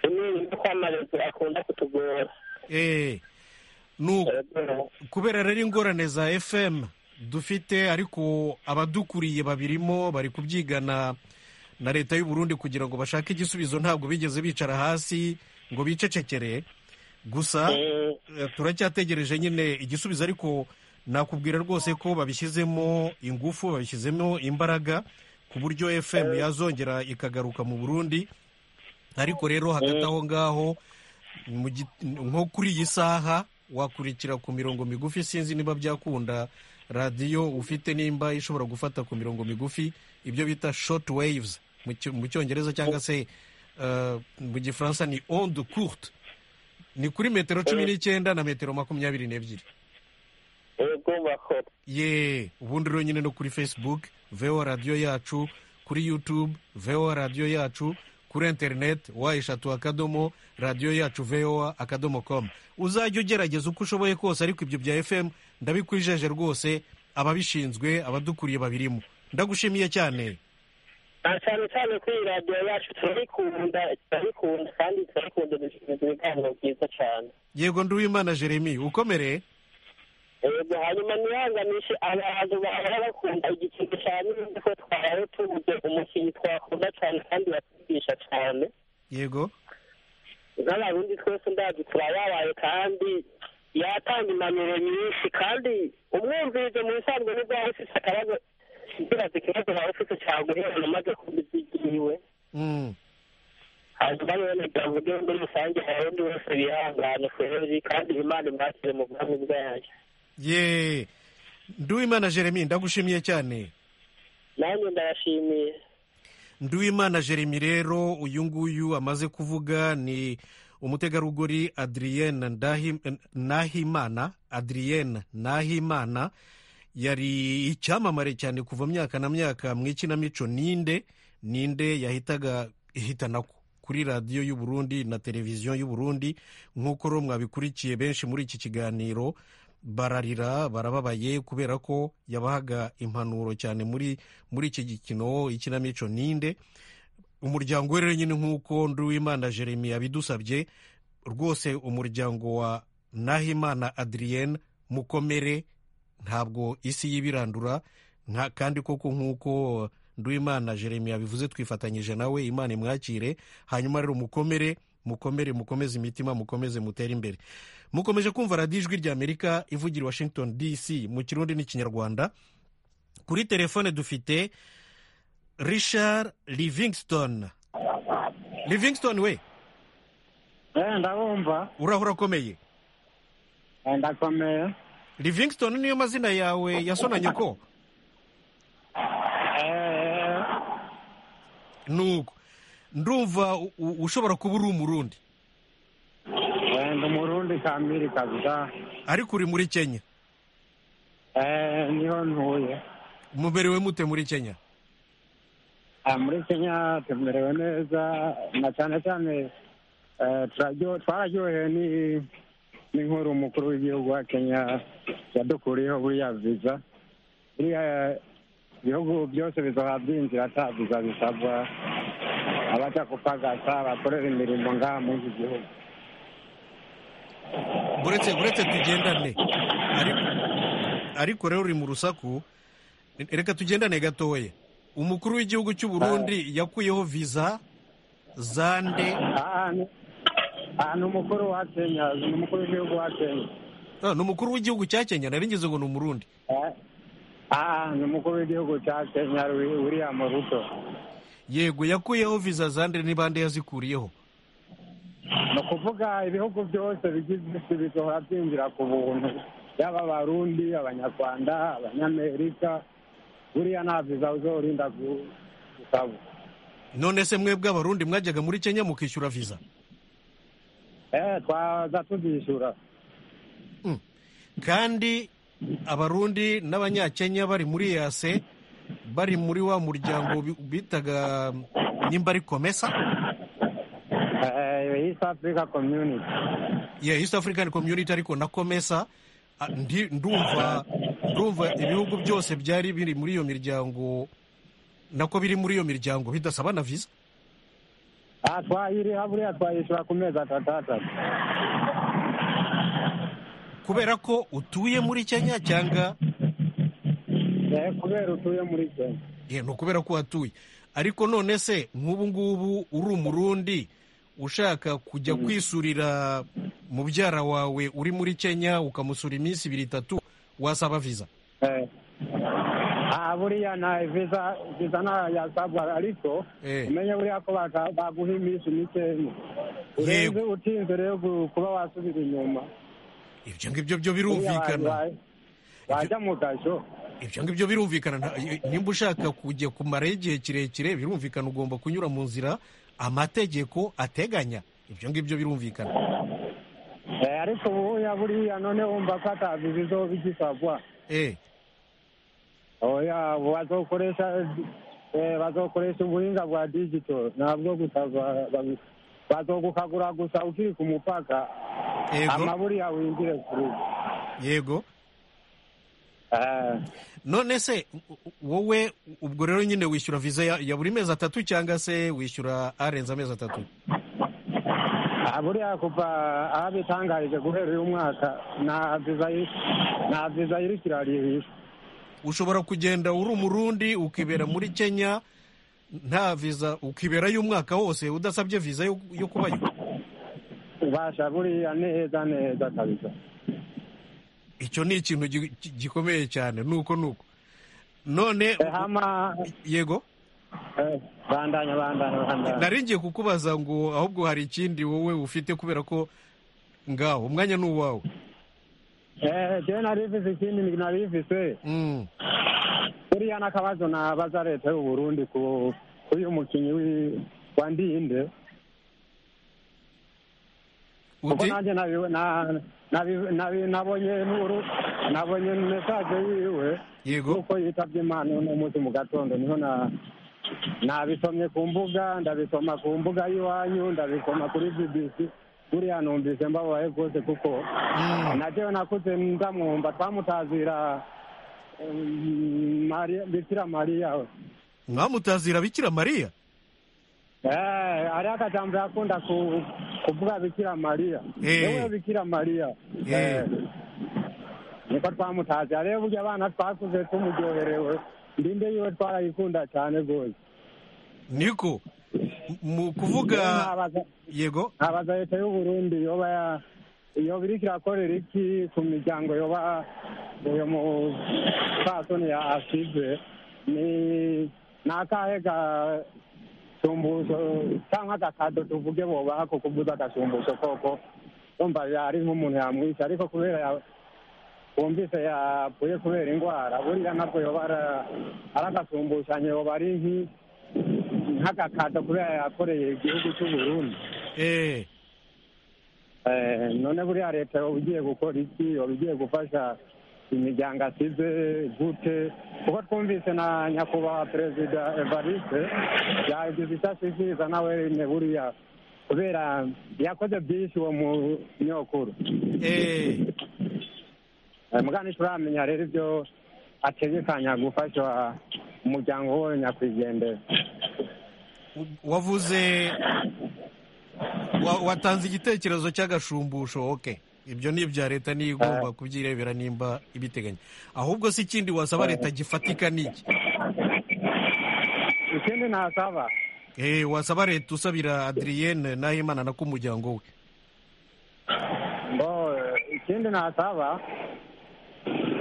imwe no kwamamaza akunda kutugora eee ni uko kubera rero ingorane za fm dufite ariko abadukuriye babirimo bari kubyigana na leta y'u Burundi kugira ngo bashake igisubizo ntabwo bigeze bicara hasi ngo bicecekere gusa Eh, eh, turacyategereje nyine igisubizo ariko nakubwira rwose ko babishyizemo ingufu babishyizemo imbaraga ku buryo fm yazongera ikagaruka mu burundi ariko rero hagati aho ngaho mu gi- nko kuri iyi saha wakurikira ku mirongo migufi sinzi niba byakunda radiyo ufite nimba ishobora gufata ku mirongo migufi ibyo bita short waves mu Cy- mu cyongereza cyangwa se eh, mu gifaransa ni onde courte ni kuri metero cumi n'icyenda na metero makumyabiri n'ebyiri yego bakora ye ubundi rero nyine no kuri facebook veho radiyo yacu kuri youtube veho radiyo yacu kuri interineti wa eshatu akadomo radiyo yacu veho akadomo komu uzajya ugerageza uko ushoboye kose ariko ibyo bya fm ndabikwijeje rwose ababishinzwe abadukuriye babirimo ndagushimiye cyane na cyane cyane kuri iyi radiyo yacu turabikunda turabikunda kandi turabikunda dushinzwe ibiganiro byiza cyane yego nduwimana jeremy ukomere yego hanyuma ntihanganishe abantu bahora bakunda igiciro cyane nzi ko twahora tubuze umukinnyi twakunda cyane kandi batugisha cyane yego n'abarundi twese ndazi turayabaye kandi yatanga impanuro nyinshi kandi umwumvirize mu bisanzwe nibwo waba ufite akabazo ukibaza ikibazo waba ufite cyangwa guhera umaze kubiza igiwe Mm. hanyuma rero nagira ngo ujye muri rusange abarundi bose bihangane kweri kandi imana imwakire mu bwami bwayo ye nduwimana jeremy ndagushimiye cyane nanjye ndabashimiye Nduwimana Jeremy rero uyu nguyu amaze kuvuga ni umutegarugori Adrienne Ndahi- Nahimana Adrienne Nahimana yari icyamamare cyane kuva myaka na myaka mu ikinamico ninde ninde yahitaga ihitanako kuri radiyo y'u Burundi na televiziyo y'u Burundi nk'uko rero mwabikurikiye benshi muri iki kiganiro bararira barababaye kubera ko yabahaga impanuro cyane muri muri iki gikino ikinamico ninde umuryango we rero nyine nk'uko nduwimana jeremy yabidusabye rwose umuryango wa nahimana adrienne mukomere ntabwo isi y'ibirandura nka kandi koko nk'uko nduwimana jeremy yabivuze twifatanyije nawe imana imwakire hanyuma rero mukomere mukomere mukomeze imitima mukomeze mutere imbere mukomeje kumva radiyo ijwi ry'amerika ivugira i washington dc mu kirundi n'ikinyarwanda kuri telefone dufite richard livingston livingston we ndabumva uraho urakomeye ndakomeye livingston niyo mazina yawe yasonanye ko nuko ndumva u- u- ushobora kuba uri umurundi ndi umurundi kamiri kabisa ariko uri muri kenya niho ntuye muberewe mute muri kenya Ah, muri kenya tumerewe neza na cyane cyane eh, turaryo- twararyohewe ni- n'inkuru umukuru w'igihugu wa kenya yadukuriyeho buriya viza buriya ibihugu byose bizoha byinjira ata viza bisabwa abaja kupagasa bakorera imirimo ngaha muri iki gihugu uretse uretse tugendane ariko ariko rero uri mu rusaku reka tugendane gatoya umukuru w'igihugu cy'u Burundi yakuyeho viza zande ahantu ahantu umukuru wa kenya ni umukuru w'igihugu wa kenya Ah, ni umukuru w'igihugu cya kenya nari ngize ngo ni umurundi Eh, ah ni umukuru w'igihugu cya kenya Wi- william ruto yego yakuyeho viza zande ni bande yazikuriyeho ni ukuvuga ibihugu byose bigize isi bizohora byinjira ku buntu yaba abarundi abanyarwanda abanyamerika buriya nta viza uzorinda gu- gusaba none se mwebwe abarundi mwajyaga muri kenya mukishyura viza eh twaza tuzishyura kandi abarundi n'abanyakenya bari muri yase bari muri wa muryango bi- bitaga nimba ari komesa east africa community yeah, east african community ariko na komesa Ah, ndi- ndumva ndumva ibihugu byose byari biri muri iyo miryango nako biri muri iyo miryango bidasaba na visa aha twayiriha buriya twayishyura ku mezi atatu atatu kubera ko utuye muri kenya cyangwa Eh, kubera utuye muri kenya Yeah, ni ukubera ko uhatuye ariko none se nk'ubu ngubu uri umurundi ushaka kujya kwisurira mubyara wawe uri muri kenya ukamusura iminsi ibiri itatu wasaba viza Eh. aha buriya nta visa visa nta yasabwa ariko Eh. umenye buriya ko baka- baguha iminsi mikeya urenze utinze rero gu- kuba wasubira inyuma ibyo ngibyo byo Buriya abantu birumvikana ba- bajya mu gasho ibyo ngibyo birumvikana nta- nimba ushaka kujya kumaraho igihe kirekire birumvikana ugomba kunyura mu nzira amategeko ateganya ibyo ngibyo birumvikana Eh, ariko ubuya buriya none wumva ko ata visa izoba igisabwa eh oya bazokoresha eh, bazokoresha ubuhinga bwa digito ntabwo gusa ba- ba- bazogukagura gusa ukiri ku mupaka yego amaburiya winjire kuri yego Eh, none se u- u- wowe ubwo rero nyine wishyura viza ya, ya buri mezi atatu cyangwa se wishyura arenze amezi atatu ah, buriya kuva aho bitangarije guhera uyu mwaka nta viza yi- nta viza iriko irarihishwa ushobora kugenda uri umurundi ukibera muri kenya nta viza ukiberayo umwaka wose udasabye viza yo, yo kubayo ubasha buriya neza neza kabisa icyo ni ikintu gi- gi- gikomeye cyane nuko nuko none Eh, hama yego eh, bandanya bandanya bandanya nari ngiye kukubaza ngo ahubwo hari ikindi wowe ufite kubera ko ngaho umwanya ni uwawe Eh, jewe narivise ikindi narivise Mm, buriya n'akabazo nabaza leta y'u burundi ku uyu mukinnyi wi- wa ndinde kuko uti nanjye nabi- na- nabi- nabi- nabonye n'uru- nabonye mesaje yiwe yego nuko yitabye imana uno munsi mu gatondo niho na nabisomye ku mbuga ndabisoma ku mbuga y'iwanyu ndabisoma kuri bbc buriya numvise mbabaye rwose kuko Mm, na jewe nakuze ndamwumva twamutazira mm, Mariya- bikira mariya we mwamutazira bikira mariya Eh, hariho akajambo yakunda ku, kuvuga bikira mariya Eh. yewe bikira mariya Eh. Eh, niko twamutazi rero burya abana twakuze tumuryoherewe ndinde yiwe twarayikunda cyane rwose niko M- mu Rero kuvuga nabaza- yego nabaza leta y'u burundi yoba ya- yoba iriko irakorera iki ku miryango yoba uyo mupfasoni ya asize ni ni akahe gasumbuzo cyangwa agakado tuvuge bobaha ko kuvuza agasumbuzo koko wumva yari nk'umuntu yamwishe ariko kubera ya wumvise yapfuye kubera indwara buriya nabwo yoba ara- ari agasumbushanyo yoba ari nki- nk'agakado kubera yakoreye igihugu cy'u burundi eh, Eh, none buriya leta yoba igiye gukora iki yoba igiye gufasha imiryango asize gute kuko twumvise na nyakubahwa perezida evariste yagize icyo ashishikiriza nawe nyine buriya kubera yakoze byinshi uwo munyokuru eh, Eh, muga ntituramenya rero ibyo ategekanya gufasha umuryango we nyakwigendera u- wavuze wa- watanze igitekerezo cy'agashumbusho ok ibyo ni ibya leta niyo igomba kubyirebera nimba ibiteganya ahubwo si ikindi wasaba leta gifatika ni iki ikindi ntasaba Eh, wasaba leta usabira adriyene nahimana na k'umuryango we Bo, ikindi nasaba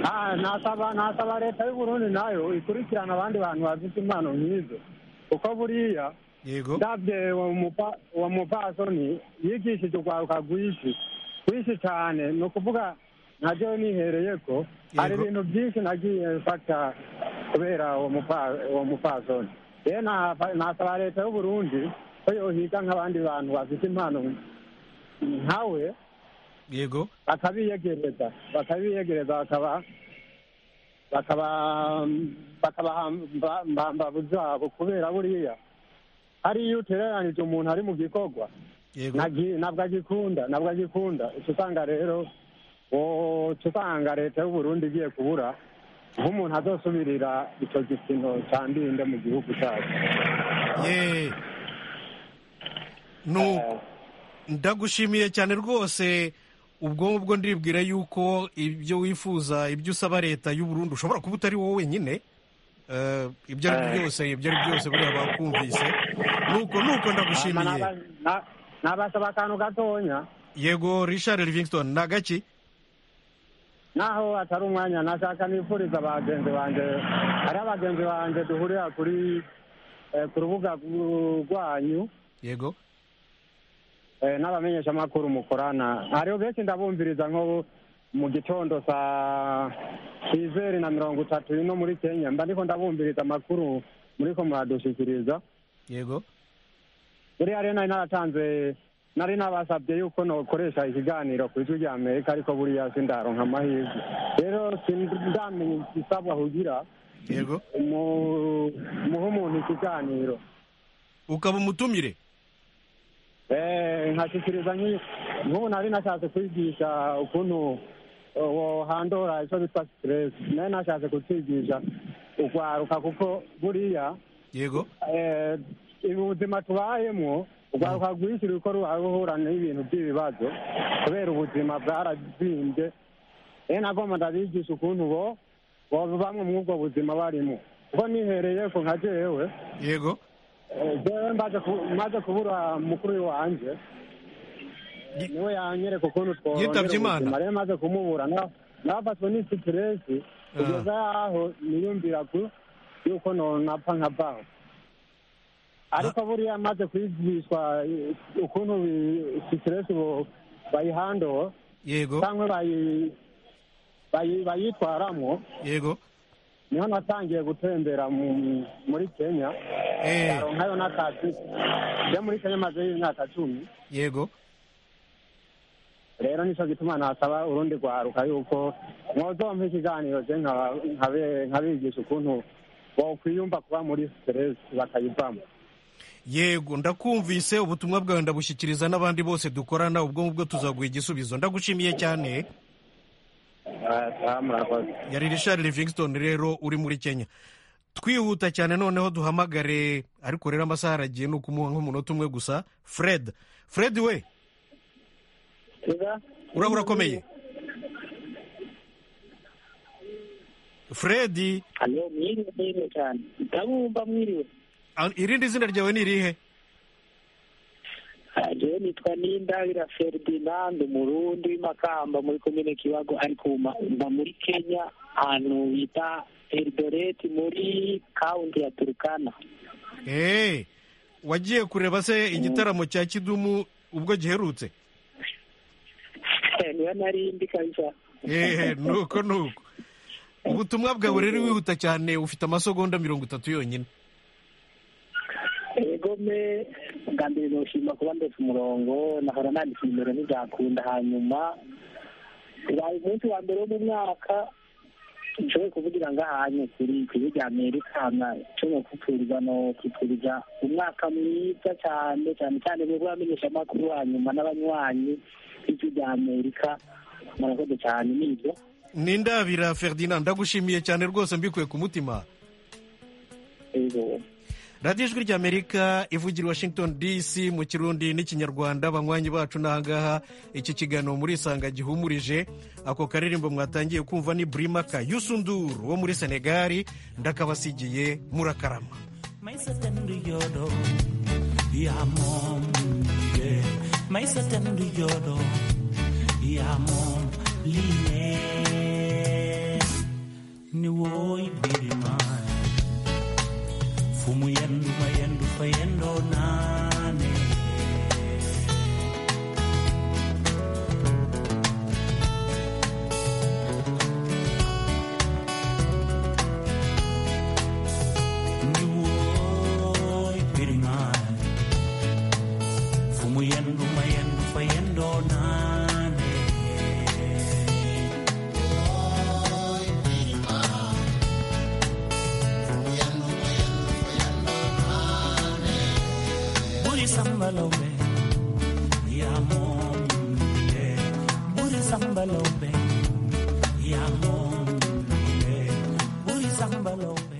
ah, nasaba nasaba leta y'u Burundi nayo ikurikirana abandi bantu bafite impano nk'izo kuko buriya yego ndabye uwo mupa- uwo mupfasoni yigishije urwaruka rwinshi rwinshi cyane ni ukuvuga nabyo nihereye ko hari Yego. ibintu byinshi nagiye mfata kubera uwo mupa- uwo mupfasoni rero nafa- nasaba leta y'u Burundi ko yohiga nk'abandi bantu bafite impano nkawe yego bakabiyegereza bakabiyegereza bakaba bakabahamba buzabo kubera buriya hari iyo utereranije umuntu ari mu gikorwa yego Nagi- ntabwo agikunda ntabwo agikunda uca usanga rero uca usanga leta y'uburundi igiye kubura nk'umuntu azosubirira icyo gipimo cya ndinde mu gihugu cyacu ye nuko ndagushimiye cyane rwose ubwo ngubwo ndiribwira yuko ibyo wifuza ibyo usaba leta y'u Burundi ushobora kuba utari wowe wenyine Eh, ibyo ari byo byose ibyo ari byo byose buriya bakumvise nuko nuko ndagushimiye nabasaba akantu gatonya yego richard livingston ni agaki naho atari umwanya nashaka nifuriza bagenzi banjye ari abagenzi banjye duhurira kuri eh, ku rubuga rw- rwanyu yego eh, n'abamenyeshamakuru mukorana hariho benshi ndabumviriza nko mu gitondo saa izeri na mirongo itatu ino muri kenya mba ndiko ndabumviriza amakuru muriko muradushikiriza yego buriya rero nari naratanze nari nabasabye yuko nokoresha ikiganiro ku ijwi rya amerika ariko buriya sindaronka amahirwe rero sindamenya igisabwa kugira yego mu- muhe umuntu ikiganiro ukaba umutumire Eh, nkashyikiriza nki- nk'ubu nari nashatse kwigisha ukuntu wohandura icyo bita stress nari nashatse kukigisha urwaruka kuko buriya yego eh, ubu buzima tubayemo urwaruka rwinshi ruko ruhura n'ibintu by'ibibazo kubera ubuzima bwarazimbye rero nagomba ndabigisha ukuntu bo bo bamwe muri ubwo buzima barimo kuko nihereye ku nka jewe yego Eh, jewe mbaje ku- maze kubura mukuru wanjye Ye- niwe yanyereka ukuntu Yitabye Imana. ubuzima rero maze kumubura na- nabafatswe n'isitiresi kugeza yaho niyumvira ku- yuko nonapfa nka banki ariko buriya maze kwigishwa eh, ukuntu isitiresi bayihandoho yego cyangwa bayi- bayi- bayitwaramo yego niho natangiye gutembera mu- muri kenya eh nkayo n'akazi njya muri kenya mazeyo imyaka cumi yego rero nicyo gituma nasaba urundi rwaruka yuko mwozompa ikiganiro je nka- nkabe- nkabigisha ukuntu bokwiyumva kuba muri siteresi bakayivamo yego ndakumvise ubutumwa bwawe ndabushyikiriza n'abandi bose dukorana ubwo ngubwo tuzaguha igisubizo ndagushimiye cyane Ah, murakoze yari richard livingston rero uri muri kenya twihuta cyane noneho duhamagare ariko rero amasaha aragiye ni ukumuha nk'umunota umwe gusa fred fred we uraba urakomeye fred hano mwiriwe mwiriwe cyane ndabumva mwiriwe a- irindi zina ryawe ni irihe jewe nitwa nindabira ferdinand umurundi w'imakamba muri komine kibago ariko ubu ma- mba muri kenya ahantu bita eldoret muri kaunti ya turukana eee wagiye kureba se igitaramo cya kidumu ubwo giherutse niba nari mbi kabisa eee nuko nuko ubutumwa bwawe rero wihuta cyane ufite amasegonda mirongo itatu yonyine egome bwa mbere noshima kuba ndetse umurongo nahora nandika nimero ntibyakunda hanyuma bibaye umunsi wa mbere wo mu mwaka nshoboye kuvugira ngahanye kuri ku ijwi rya amerika nshoboye kupfuriza no kwipfuriza umwaka mwiza cyane cyane cyane mwebwe bamenyesha amakuru hanyuma n'abanywanyi b'ijwi rya amerika murakoze cyane nibyo ni ndabira ferdinand ndagushimiye cyane rwose mbikuye ku mutima ego radiyo ijwi ry'amerika ivugira i washington dc mu kirundi n'ikinyarwanda banywanyi bacu n'ahangaha iki kiganiro muri isanga gihumurije ako karirimbo mwatangiye kumva ni burimaka yusunduru wo muri senegali ndakabasigiye murakarama maisa tendu yodo ya mom ye maisa tendu yodo ya mom line ni woy birima fumu yendu ma yendu fa yendo nane ni woy birima fumu yendu ma yendu fa yendo nane sambalo be ya mom ye buri sambalo be